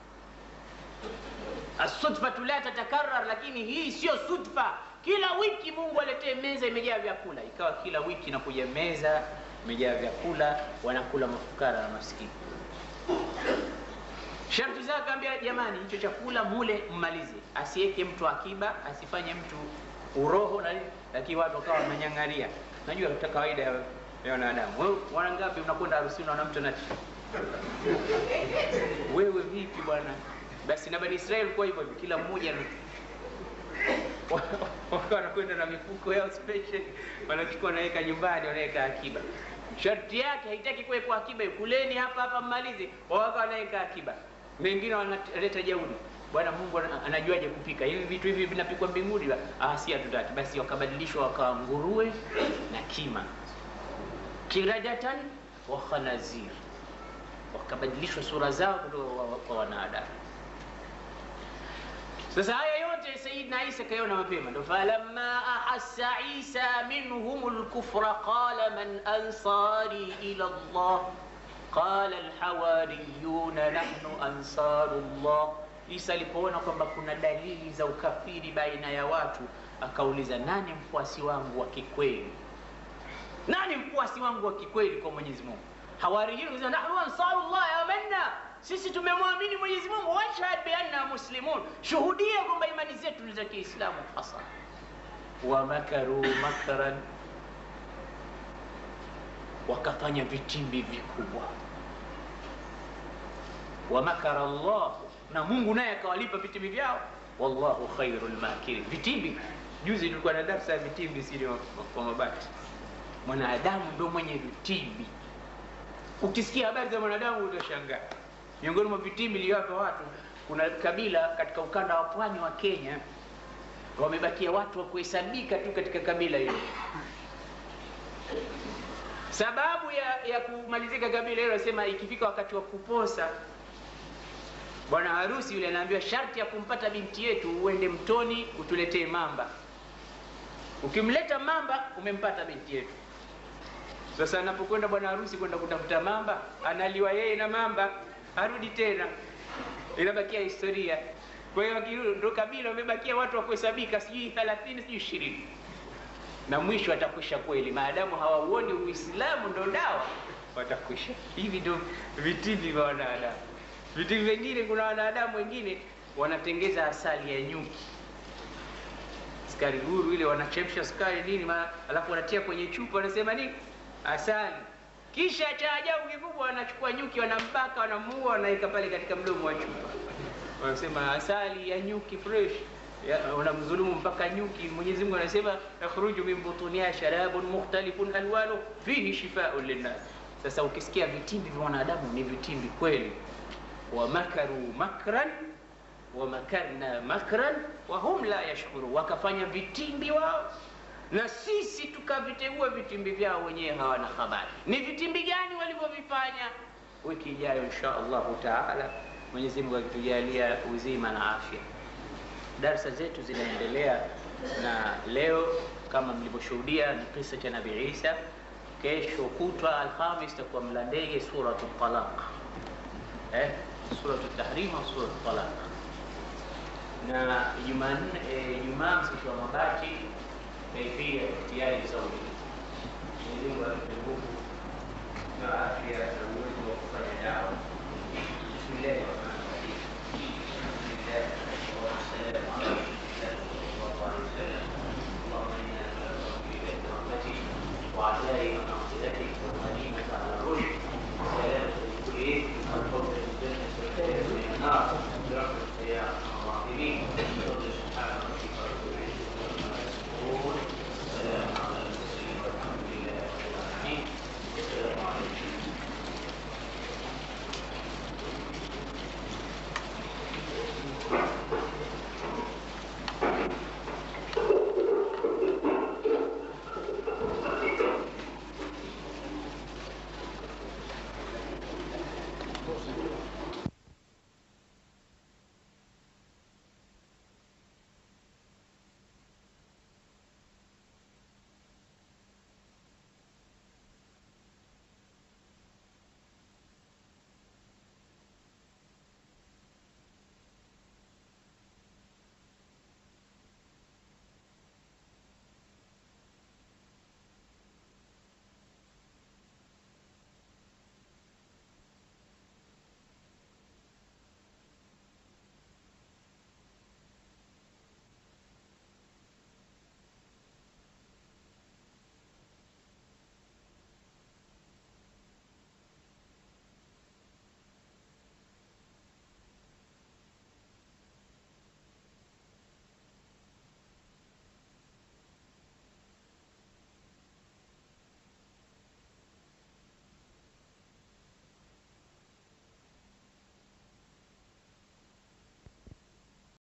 Asudfatu la tatakarar, lakini hii sio sudfa. Kila wiki Mungu aletee meza imejaa vyakula, ikawa kila wiki inakuja meza imejaa vyakula, wanakula mafukara na maskini. Sharti zake akaambia, jamani, hicho chakula mule mmalize, asiweke mtu akiba, asifanye mtu uroho na nini, lakini watu wakawa wananyang'aria. Najua ta kawaida ya wanadamu. Wewe wana ngapi unakwenda harusini, unaona mtu anachi wewe vipi bwana basi na bani israeli kuwa hivyo hivyo kila mmoja wakawa wanakwenda na mifuko yao special wanachukua wanaweka nyumbani wanaweka akiba sharti yake haitaki kuwekwa akiba kuleni hapa hapa mmalize wawaka wanaweka akiba wengine wanaleta jeuri bwana mungu anajuaje kupika hivi vitu hivi vinapikwa mbinguni ah si hatutaki basi wakabadilishwa wakawa nguruwe na kima kiradatan wa khanazir wakabadilishwa sura zao kutoka kwa wanadamu sasa haya yote sayidina isa kaiona mapema ndo falamma ahassa isa minhum lkufra qala man ansari ila llah qala alhawariyuna nahnu ansaru llah isa alipoona kwamba kuna dalili za ukafiri baina ya watu akauliza nani mfuasi wangu wa kikweli nani mfuasi wangu wa kikweli kwa mwenyezi mungu hawariyuna nahnu ansaru llah amanna sisi tumemwamini mwenyezi mungu washhad bianna muslimun shuhudia kwamba imani zetu ni za kiislamu hasa wamakaru makran wakafanya vitimbi vikubwa wamakara llah na mungu naye akawalipa vitimbi vyao wallahu khairu lmakirin vitimbi juzi tulikuwa na darsa ya vitimbi sili kwa mabati mwanadamu ndo mwenye vitimbi ukisikia habari za mwanadamu utashangaa miongoni mwa vitimbi iliyowapa watu kuna kabila katika ukanda wa pwani wa kenya wamebakia watu wa kuhesabika tu katika kabila hilo sababu ya, ya kumalizika kabila hilo nasema ikifika wakati wa kuposa bwana harusi yule anaambiwa sharti ya kumpata binti yetu uende mtoni utuletee mamba ukimleta mamba umempata binti yetu sasa anapokwenda bwana harusi kwenda kutafuta mamba analiwa yeye na mamba arudi tena inabakia historia kwa hiyo ndo kabila wamebakia watu wa kuhesabika sijui thelathini sijui ishirini na mwisho watakwisha kweli maadamu hawauoni uislamu ndo dawa watakwisha hivi ndo vitimbi vya wanadamu vitimbi vingine kuna wanadamu wengine wanatengeza asali ya nyuki skari guru ile wanachemsha sukari nini alafu wanatia kwenye chupa wanasema nini asali kisha cha ajabu kikubwa wanachukua nyuki wanambaka wanamuua wanaweka pale katika mdomo wa chupa wanasema asali ya nyuki fresh wanamdhulumu mpaka nyuki mwenyezi mungu anasema yakhruju min butuniha sharabun mukhtalifun alwanu fihi shifaun linnas sasa ukisikia vitimbi vya wanadamu ni vitimbi kweli wamakaru makran wamakarna makran wahum la yashkuru wakafanya vitimbi wao na sisi tukavitegua vitimbi vyao wenyewe hawana habari ni vitimbi gani walivyovifanya wiki ijayo insha allahu taala mwenyezi mungu akitujalia uzima na afya darsa zetu zinaendelea na leo kama mlivyoshuhudia ni kisa cha nabii isa kesho kutwa alhamis takuwa mla ndege suratu talaq eh, suratu tahrim au suratu talaq na jumanne ijumaa msiku wa mabati kaifia ihtiyari zauri mwenyezi mungu atupe nguvu na afya na uwezo wa kufanya dawa